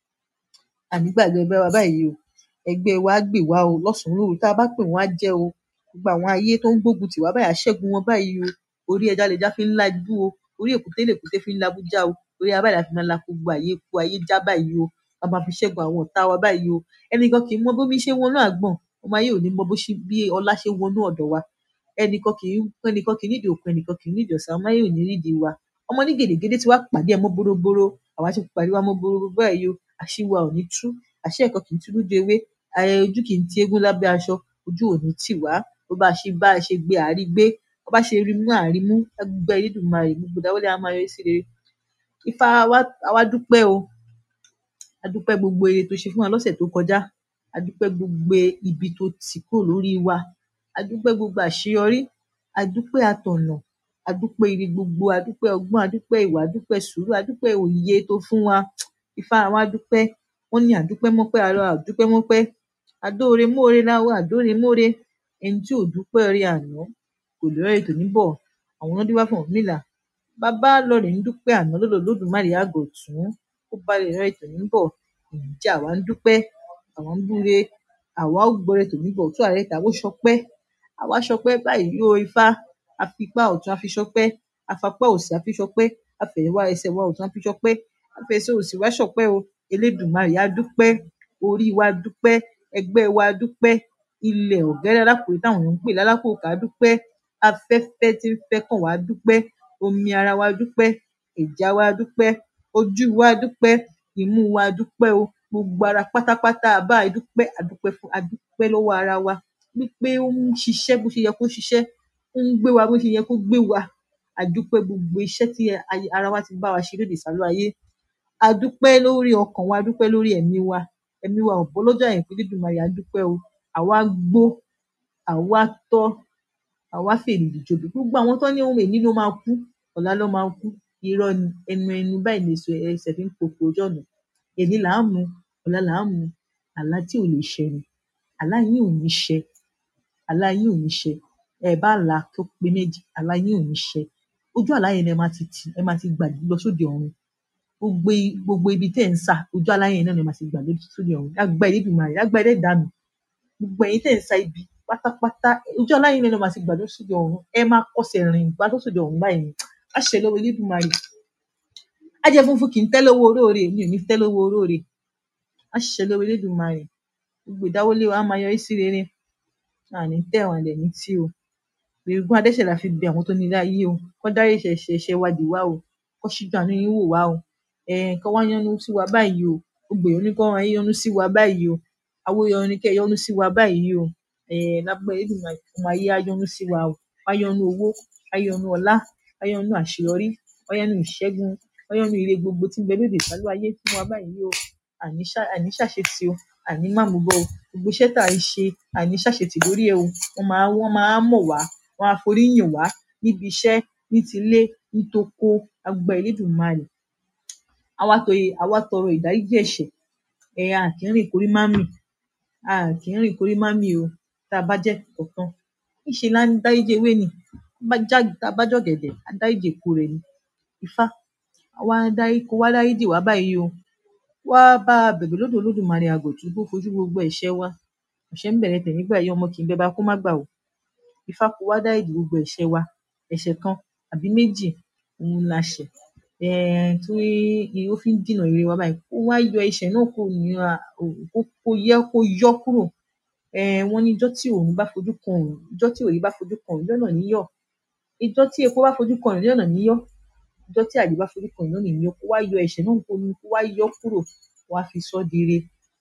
S3: ànígbàgbé ẹgbẹ́ wa báyìí o ẹgbẹ́ wa á gbè wá o lọ́sàn-án lóru tá a bá pè wọ́n á jẹ́ o gbogbo àwọn ayé tó ń gbógun tì wá báyìí á ṣẹ́gun wọn báyìí o orí ẹja lẹja fi ń lajú o orí èkúté lèkúté fi ń labújá o orí abáyé la fi máa la gbogbo ayé kó ayé já báyìí o a máa fi ṣẹ́gun àwọn ọ̀tá wa báyìí o ẹnìkan kì í mọ bómi ṣe wọnú àgbọ̀n ọmọ ayé ò ní mọ bó ṣe bí ọlá ṣe wọnú ọ̀dọ̀ wa ẹnìkan kì í ẹnìkan kì í nídìí òkun ẹnìkan kì í nídìí ọ̀sán ọmọ ayé ò ní rídìí wa ọmọ ní gèdègèdè tí wàá pàdé ẹ mọ́ bóróbóró àwa ti pàdé wa mọ́ bóróbóró báyìí o àṣìwà ò ní tú àṣẹ ẹ̀kọ́ kì í tú lójú ewé ayẹyẹ ojú kì í ti eégún lábẹ́ aṣọ ojú ò ní tì wá bó bá ṣe bá a ṣe gbé àárí gbé bó bá ṣe rí mú àárí mú ẹgbẹ́ Elédùmarè gbogbo dáwọ́lé a máa yọrí sí rere Ifá wa àwa dúpẹ́ o a dúpẹ́ gbogbo ire tó ṣe fún wa lọ́sẹ̀ tó kọjá a dúpẹ́ gbogbo ibi tó tì kúrò lórí wa a dúpẹ́ gbogbo àṣeyọrí a dúpẹ́ àtọ̀nà a dúpẹ́ ire gbogbo a dúpẹ́ ọgbọ́n a dúpẹ́ ìwà a dúpẹ́ sùúrù a dúpẹ́ òye tó fún wa Ifá wa dúpẹ́ wọ́n ní àdúpẹ́ mọ́pẹ́ àlọ́ àdúpẹ́ mọ́pẹ́ àdóore móore láwọ àdóore móore ẹni tí ò dúpẹ́ orí àná kò lè rẹ́rìí tòní bọ̀ àwọn ọlọ́dẹ wá fún Ọ̀rúnmìlà bàbá lọ́ọ̀rẹ́ ń dúpẹ́ àná lọ́dọ̀ Olódùmarè àgọ̀ tún ó bá lè rẹ́rìí tòní bọ̀ ǹjẹ́ àwa ń dúpẹ́ àwa ń búre àwa ó gbọ́rẹ̀ tòní bọ̀ tó ààrẹ tàwọn ṣọpẹ́ àwa ṣọpẹ́ báyìí yóò Ifá afipá ọ̀tún afi ṣọpẹ́ afapá òsì afi ṣọpẹ́ afẹ̀yìnwá ẹsẹ̀ wa ọ̀tún afi ṣọpẹ́ afẹsẹ̀ òsì wá ṣọpẹ́ o Elédùmarè á dúpẹ́ orí wa dúpẹ́ ẹgbẹ́ wa dúpẹ́ ilẹ̀ ọ̀gẹ́rẹ́ alákùrẹ́ táwọn èèyàn ń pè lálákòókò á dúpẹ́ afẹ́fẹ́ tí ń fẹ́ kàn wá dúpẹ́ omi ara wa dúpẹ́ ẹ̀jẹ̀ wa dúpẹ́ ojú wa dúpẹ́ imú wa dúpẹ́ o gbogbo ara pátápátá báyìí dúpẹ́ a dúpẹ́ fún a dúpẹ́ lọ́wọ́ ara wa wípé ó ń ṣiṣẹ́ bó ṣe yẹ kó ṣiṣẹ́ ó ń gbé wa bó ṣe yẹ kó gbé wa a dúpẹ́ gbogbo iṣẹ́ tí ara wa ti bá wa ṣe lóde ìsàlú ayé a dúpẹ́ lórí ọkàn wa a dúpẹ́ lórí ẹ̀mí wa ẹ̀mí wa ò bọ́ lọ́jọ́ àìkú Elédùmarè a dúpẹ́ o àwa gbó àwa tọ́ àwa fèrègì jobi gbogbo àwọn tán ní ohun èní ló máa kú ọ̀la ló máa kú irọ́ ni ẹnu ẹnu báyìí lèso ẹsẹ̀ fi ń pòpò ojú ọ̀nà èní là ń mu ọ̀la là ń mu àlá tí ò lè ṣẹ ni àlá yín ò ní ṣẹ àlá yín ò ní ṣẹ ẹ bá là á kó pé méjì àlá yín ò ní ṣẹ ojú àlá yẹn ni ẹ máa ti tì ẹ máa ti gbà lọ sóde ọ̀run gbogbo gbogbo ibi tẹ́ ẹ̀ ń sà ojú àlá yẹn náà ni ẹ máa ti gbà lọ sóde ọ̀run lágbá Elédùmarè lágbá Ẹlẹ́dàá mi gbogbo ẹ̀yin tẹ́ ẹ̀ ń sa ibi pátápátá ojú àlá yẹn náà ni ẹ máa ti gbà lọ sóde ọ̀run ẹ máa kọsẹ̀ rìn gbà lọ sóde ọ̀run báyìí àṣẹ lọ́wọ́ Elédùmarè ajẹ́ funfun kì í tẹ́ lọ́wọ́ olóore mi ò ní tẹ́ lọ́wọ́ olóore àṣẹ lọ́wọ́ Elédùmarè gbogbo ìdáwọ́lé wa á máa yọrí sí rere àní tẹ́ wọn dẹ̀ ní tí o èrògùn adẹ́ṣẹ̀ la fi bẹ àwọn tó ní ilé ayé o kọ́ dárí ẹ̀ṣẹ̀ ẹ̀ṣẹ̀ wa dì wá o kọ́ ṣíjú àánú yín wò wá o um kọ́ wá yọ́nú sí wa báyìí o gbogbo èèyàn ní kọ́ wá yọ́nú sí wa báyìí o awóyọrin ní kẹ́ ẹ yọ́nú sí wa báyìí o um lágbára Elédùmarè ọmọ ayé á yọ́nú sí wa o á yọ́nú owó á yọ́nú ọlá á yọ́nú àṣeyọrí á yọ́nú ìṣẹ́gun á yọ́nú ire gbogbo tí ń bẹ lóde ìsálú ayé fún wa báyìí o àní ṣá àní ṣàṣetì o àní mámúbọ o gbogbo iṣẹ́ tá à ń ṣe àní ṣàṣetì lórí ẹ̀ o wọ́n máa wọ́n máa mọ̀ wá wọ́n á forí yìn wá níbi iṣẹ́ ní tilé ní toko lágbára Elédùmarè àwa tọ àwa tọrọ ìdáríjì ẹ̀ṣẹ̀ um a kì í rìn kórí má mì a kì í rìn kórí má mì o tá a bá jẹ́ kankan níṣe lá ń dáríjì ewé ni tá a bá jọ̀gẹ̀dẹ̀ á dáríjì èpo rẹ̀ ni Ifá wá dárí kó wá dáríjì wá báyìí o wá bá a bẹ̀bẹ̀ lọ́dọ̀ Olódùmarè àgọ̀tún kó fojú gbogbo ẹ̀ṣẹ̀ wa ẹ̀ṣẹ̀ ń bẹ̀rẹ̀ tẹ̀ nígbà yìí ọmọ kì í bẹba kó má gbà o Ifá kó wá dáríjì gbogbo ẹ̀ṣẹ̀ wa ẹ̀ṣẹ̀ kan àbí méjì òun la ṣẹ̀ um tí ó fi ń dènà ire wa báyìí kó wá yọ ẹ̀ṣẹ̀ náà kúrò ní kó kó yẹ kó yọ́ kúrò um wọ́n ní ijọ́ tí òòrùn bá fojú kan òòrùn ijọ́ tí òye bá fojú kan òòrùn ijọ́ náà ní yọ̀ ijọ́ tí epo bá fojú kan òòrùn ijọ́ náà ní yọ́ ijọ́ tí àdí bá fojú kan òòrùn náà ní yọ́ kó wá yọ ẹ̀ṣẹ̀ náà kó kó wá yọ́ kúrò wá fi sọ́ di ire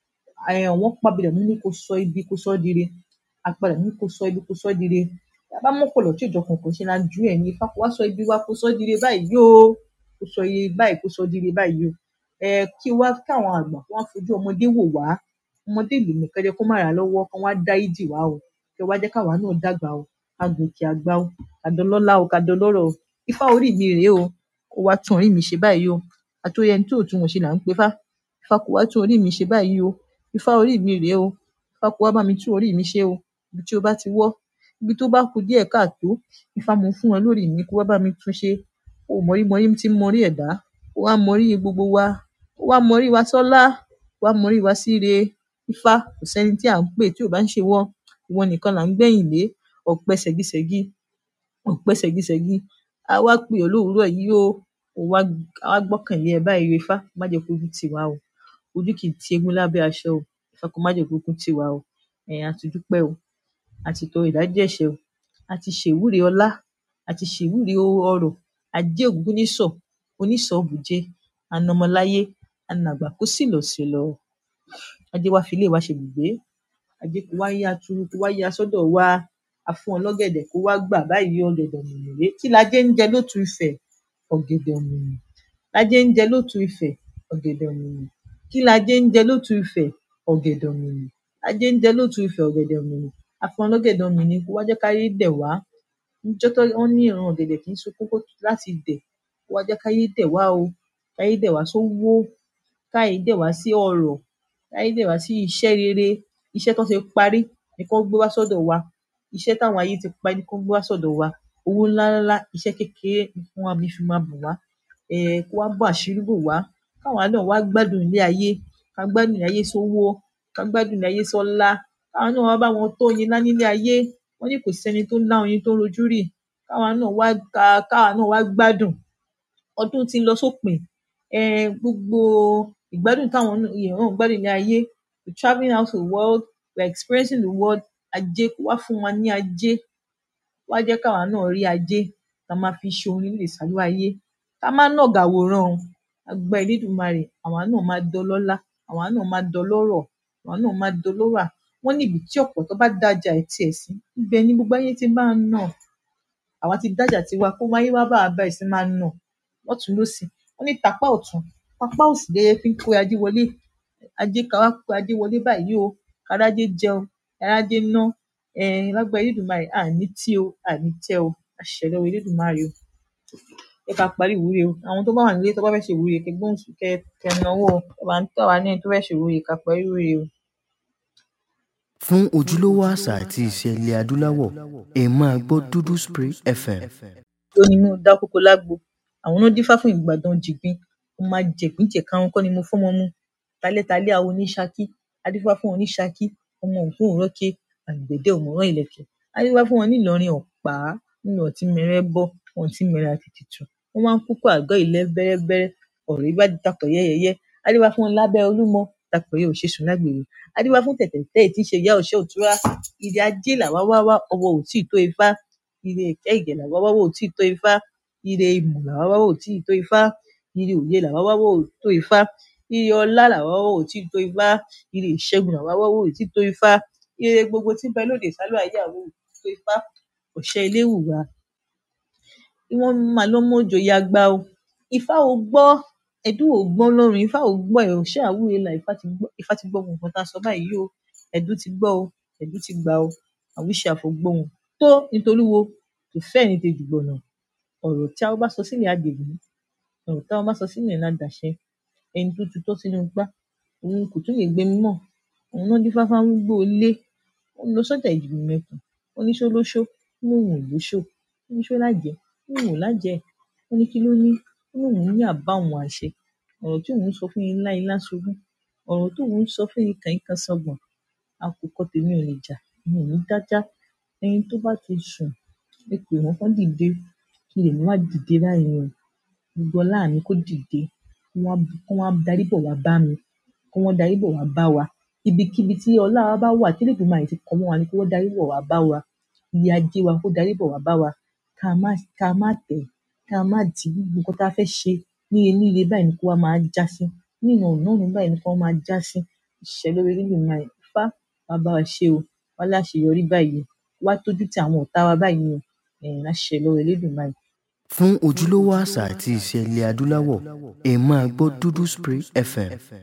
S3: um wọ́n pàbílẹ̀ wọ́n ní kó sọ ibi kó sọ́ di ire àpàlà ní kó sọ ibi kó sọ́ di ire tá a bá mọ́pọ̀lọ̀ tí ò jọ kànkàn ṣe la jù ẹ̀ ní Ifá kó wá sọ ibi wa kó sọ́ di ire báyìí o kó sọ iye báyìí kó sọ́ di ire báyìí o um kí wá káwọn àgbà kó wá fojú ọmọdé wò wá ọmọdé lè mí kẹ́jẹ́ kó má rà á lọ́wọ́ kán wá dáríjì wá o kẹ́ wá jẹ́ káwa náà dàgbà o ká gòkè àgbà o ká dọlọ́lá o ká dọlọ́rọ̀ o Ifá orí mi rèé o kó wá tún orí mi ṣe báyìí o àtòrí ẹni tí ò tún wọn ṣe là ń pe Ifá Ifá kó wá tún orí mi ṣe báyìí o Ifá orí mi rèé o Ifá kó wá bá mi tún orí mi ṣe o ibi tí ó bá ti wọ́ ibi tó bá kù díẹ̀ káàtó Ifá mo fún ẹ lórí mi kó wá bá mi tún ṣe o mọ̀rí mọ̀rí tí ń mọrí ẹ̀dá kó wá mọrí gbogbo wa kó wá mọrí wa sọ́lá kó wá mọrí wa síre Ifá kò sẹ́ni tí à ń pè tí ò bá ń ṣe wọ́ ìwọ nìkan là ń gbẹ̀yìn lé ọ̀pẹ ṣẹ̀gíṣẹ̀gí ọ̀pẹ ṣẹ̀gíṣẹ̀gí a wá pè ọ́ lówùúrọ̀ yìí o kó wá a wá gbọ́kànlé ẹ báyìí o Ifá má jẹ́ kójú tì wá o ojú kì í ti eégún lábẹ́ aṣọ o Ifá kó má jẹ́ kójú tì wá o um a ti dúpẹ́ o a ti tọrọ ìdáríjì ẹ̀ṣẹ̀ o a ti ṣèwúre ọlá a ti ṣèwúre ọrọ̀ ajé ògúngúnnísọ̀ onísọ̀ bùjé anọmọláyé anàgbà kó sì lọ sí lọ ajé wá fi ilé wa ṣe bùgbé ajé kó wá yá turu kó wá yá sọ́dọ̀ wa a fún ọ lọ́gẹ̀dẹ̀ kó wá gbà báyìí ọ̀gẹ̀dẹ̀ òmìnirè kí lajé ń jẹ lótú Ifẹ̀ ọ̀gẹ̀dẹ̀ òmìnir lajé ń jẹ lótú Ifẹ̀ ọ̀gẹ̀dẹ̀ òmìnir kí lajé ń jẹ lótú Ifẹ̀ ọ̀gẹ̀dẹ̀ òmìnir lajé ń jẹ lótú Ifẹ̀ ọ̀gẹ̀dẹ̀ òmìnir a fún ọ lọ́gẹ̀dẹ̀ òmìnir kó wá jẹ́ káyé dẹ̀ wá níjọ́ tó wọ́n ní ìran ọ̀gẹ̀dẹ̀ kì í sunkún kó láti dẹ̀ kó wá jẹ́ káyé dẹ̀ wá o káyé dẹ̀ wá sówó káyé dẹ̀ wá sí ọrọ̀ káyé dẹ̀ wá sí iṣẹ́ rere iṣẹ́ tán ti parí ni kán gbé wá sọ́dọ̀ wa iṣẹ́ táwọn ayé ti parí ni kán gbé wá sọ́dọ̀ wa owó ńlá ńlá iṣẹ́ kékeré ni kán wá fi máa bùn wá um kó wá bò àṣírí bò wá káwa náà wá gbádùn ilé ayé ká gbádùn ilé ayé sówó ká gbádùn ilé ayé sọ́lá káwa náà wá bá wọn tóyin lá nílé ayé wọ́n ní kò sẹ́ni tó lá oyin tó rojú rì káwa náà wá ká káwa náà wá gbádùn ọdún tí ń lọ sópin um gbogbo ìgbádùn táwọn èèyàn náà ń gbádùn ní ayé we travelling out to the world we are experiencing the world ajé kó wá fún wa ní ajé wá jẹ́ káwa náà rí ajé tá a máa fi ṣe orin nílé ìsàlú ayé ká má nàgà wòran o agbára elédùnmarè àwa náà máa dọlọ́lá àwa náà máa dọlọ́rọ̀ àwa náà máa dọlọ́rà wọ́n ní ibi tí ọ̀pọ̀tọ́ bá dájà ẹ̀ tiẹ̀ sí ibẹ̀ ni gbogbo ayé ti máa nà àwa ti dájà tiwa kó wáyé wá bá wa bẹ̀rẹ̀ sí máa nà lọ́tùn lósì wọ́n ní tapá ọ̀tún tapá òsì lẹyẹ fi ń kó ajé wọlé ajé ká wá kó ajé wọlé báyìí o kárájé jẹun kárájé ná um lágbára elédùnmarè àní tí o àní tẹ́ o àṣẹ lọ́wọ́ elédùnmarè o jẹ́ ká parí ìwúre o àwọn tó bá wà nílé tó bá fẹ́ ṣe ìwúre kẹ́ gbóhùn sí kẹ́ kẹ́ nawọ́ o tó bá ń tọ́ wa ní ẹni tó fẹ́ ṣe ìwúre ká parí ìwúre o.
S2: fún ojúlówó àṣà àti ìṣe ilẹ̀ adúláwọ̀ ẹ máa gbọ́ dúdú spray fm.
S3: ló ní mú dá kókó lágbo àwọn náà dífá fún ìgbàdàn jìgbín mo máa jẹ̀gbín jẹ̀karun kọ́ ni mo fọ́mọ mu talẹ́talẹ́ àwọn oníṣakí adífá fún wọn ní ṣakí ọmọ ògún òrókè àgbẹ̀dẹ òmùrán ìlẹ̀kẹ̀ adífá fún wọn nílọrin ọ̀pá nínú ọtí mẹrẹ bọ́ wọn tí mẹrẹ àtètè tù wọn máa ń kúkú àgọ́ ilẹ̀ bẹ́rẹ́bẹ́rẹ́ ọ̀rọ̀ ibà dàpọ̀ yẹ́yẹ́yẹ́ adífá fún wọn lábẹ́ olúmọ dàpọ̀ yẹ òṣèṣùn lágbèrè adífá fún tẹ̀tẹ̀tẹ̀ tí í ṣe ìyá òṣè òtúrá ire ajé làwa wá wá ọwọ́ òtí tó ifá ire ìkẹ́ ìgẹ̀ làwa wá wá òtí tó ifá ire ìmọ̀ làwa wá wá òtí tó ifá ire òye làwa wá wá òtó ifá ire ọlá làwa wá wá òtí tó ifá ire ìṣẹ́gun làwa wá wá òtí tó ifá ire gbogbo tí ń bẹ lóde ìsálú ayé àwọn òtí tó ifá ọ̀ṣẹ́ ilé wùwà wọ́n máa lọ mọ́jọ ya gbá o ifá ò gbọ́ ẹ̀dùn ò gbọ́ lọ́rùn ifá ò gbọ́ ẹ̀ òṣẹ́ àwúre là ifá ti gbọ́ ifá ti gbọ́ ohun nǹkan tá a sọ báyìí o ẹ̀dùn ti gbọ́ o ẹ̀dùn ti gbà o àwíṣe àfọ̀gbọ́hùn tó nítorí wo kò fẹ́ ní tejù gbọ̀nà ọ̀rọ̀ tí a bá sọ sílẹ̀ àdègùn ọ̀rọ̀ tí a bá sọ sílẹ̀ ládàṣẹ ẹni tó tutọ́ sínú gbá òun kò tún lè gbé mi mọ́ òun náà dífá fáwọn gbó lé ó lọ sọ́jà ìdìbò mẹ́kùn ó ní ṣó lóṣó ó lóun ò lóṣó ó ní ṣó lájẹ́ ó lóun ò lájẹ́ ó ní kí ló ní ó lóun ní àbá òun àṣẹ ọ̀rọ̀ tí òun sọ fún yín ńlá ilá ṣubú ọ̀rọ̀ tí òun sọ fún yín kàn yín kan sọgbọ̀n àkùkọ tèmi ò lè jà mi ò ní dájá ẹni tó bá ti sùn ẹ pè wọ́n kán dìde kí lèmi wá dìde báyìí o gbogbo ọlá mi kó dìde kó wá kó wá darí bọ̀ wá bá mi kó wọ́n darí bọ̀ wá bá wa ibikíbi tí ọlá wa bá wà tí lèbi máa ti kọ́ mọ́ wa ni kó wọ́n darí bọ̀ wá bá wa ilé ajé wa kó darí bọ̀ wá bá wa ká má ká má tẹ̀ ká má dì gbogbo nǹkan tá a fẹ́ ṣe níye níye báyìí ni kó wá máa já sí nínú ọ̀nà ọ̀nà báyìí ni kó wá máa já sí ìṣẹ́ lórí nínú máa fá wá bá wa ṣe o wá láṣeyọrí báyìí wá tójú tí àwọn ọ̀tá wa báyìí o ẹ̀yìn láṣẹ lọ́wọ́ Elédùmarè.
S2: fún ojúlówó àṣà àti ìṣe ilẹ̀ adúláwọ̀ ẹ máa gbọ́ dúdú spray fm.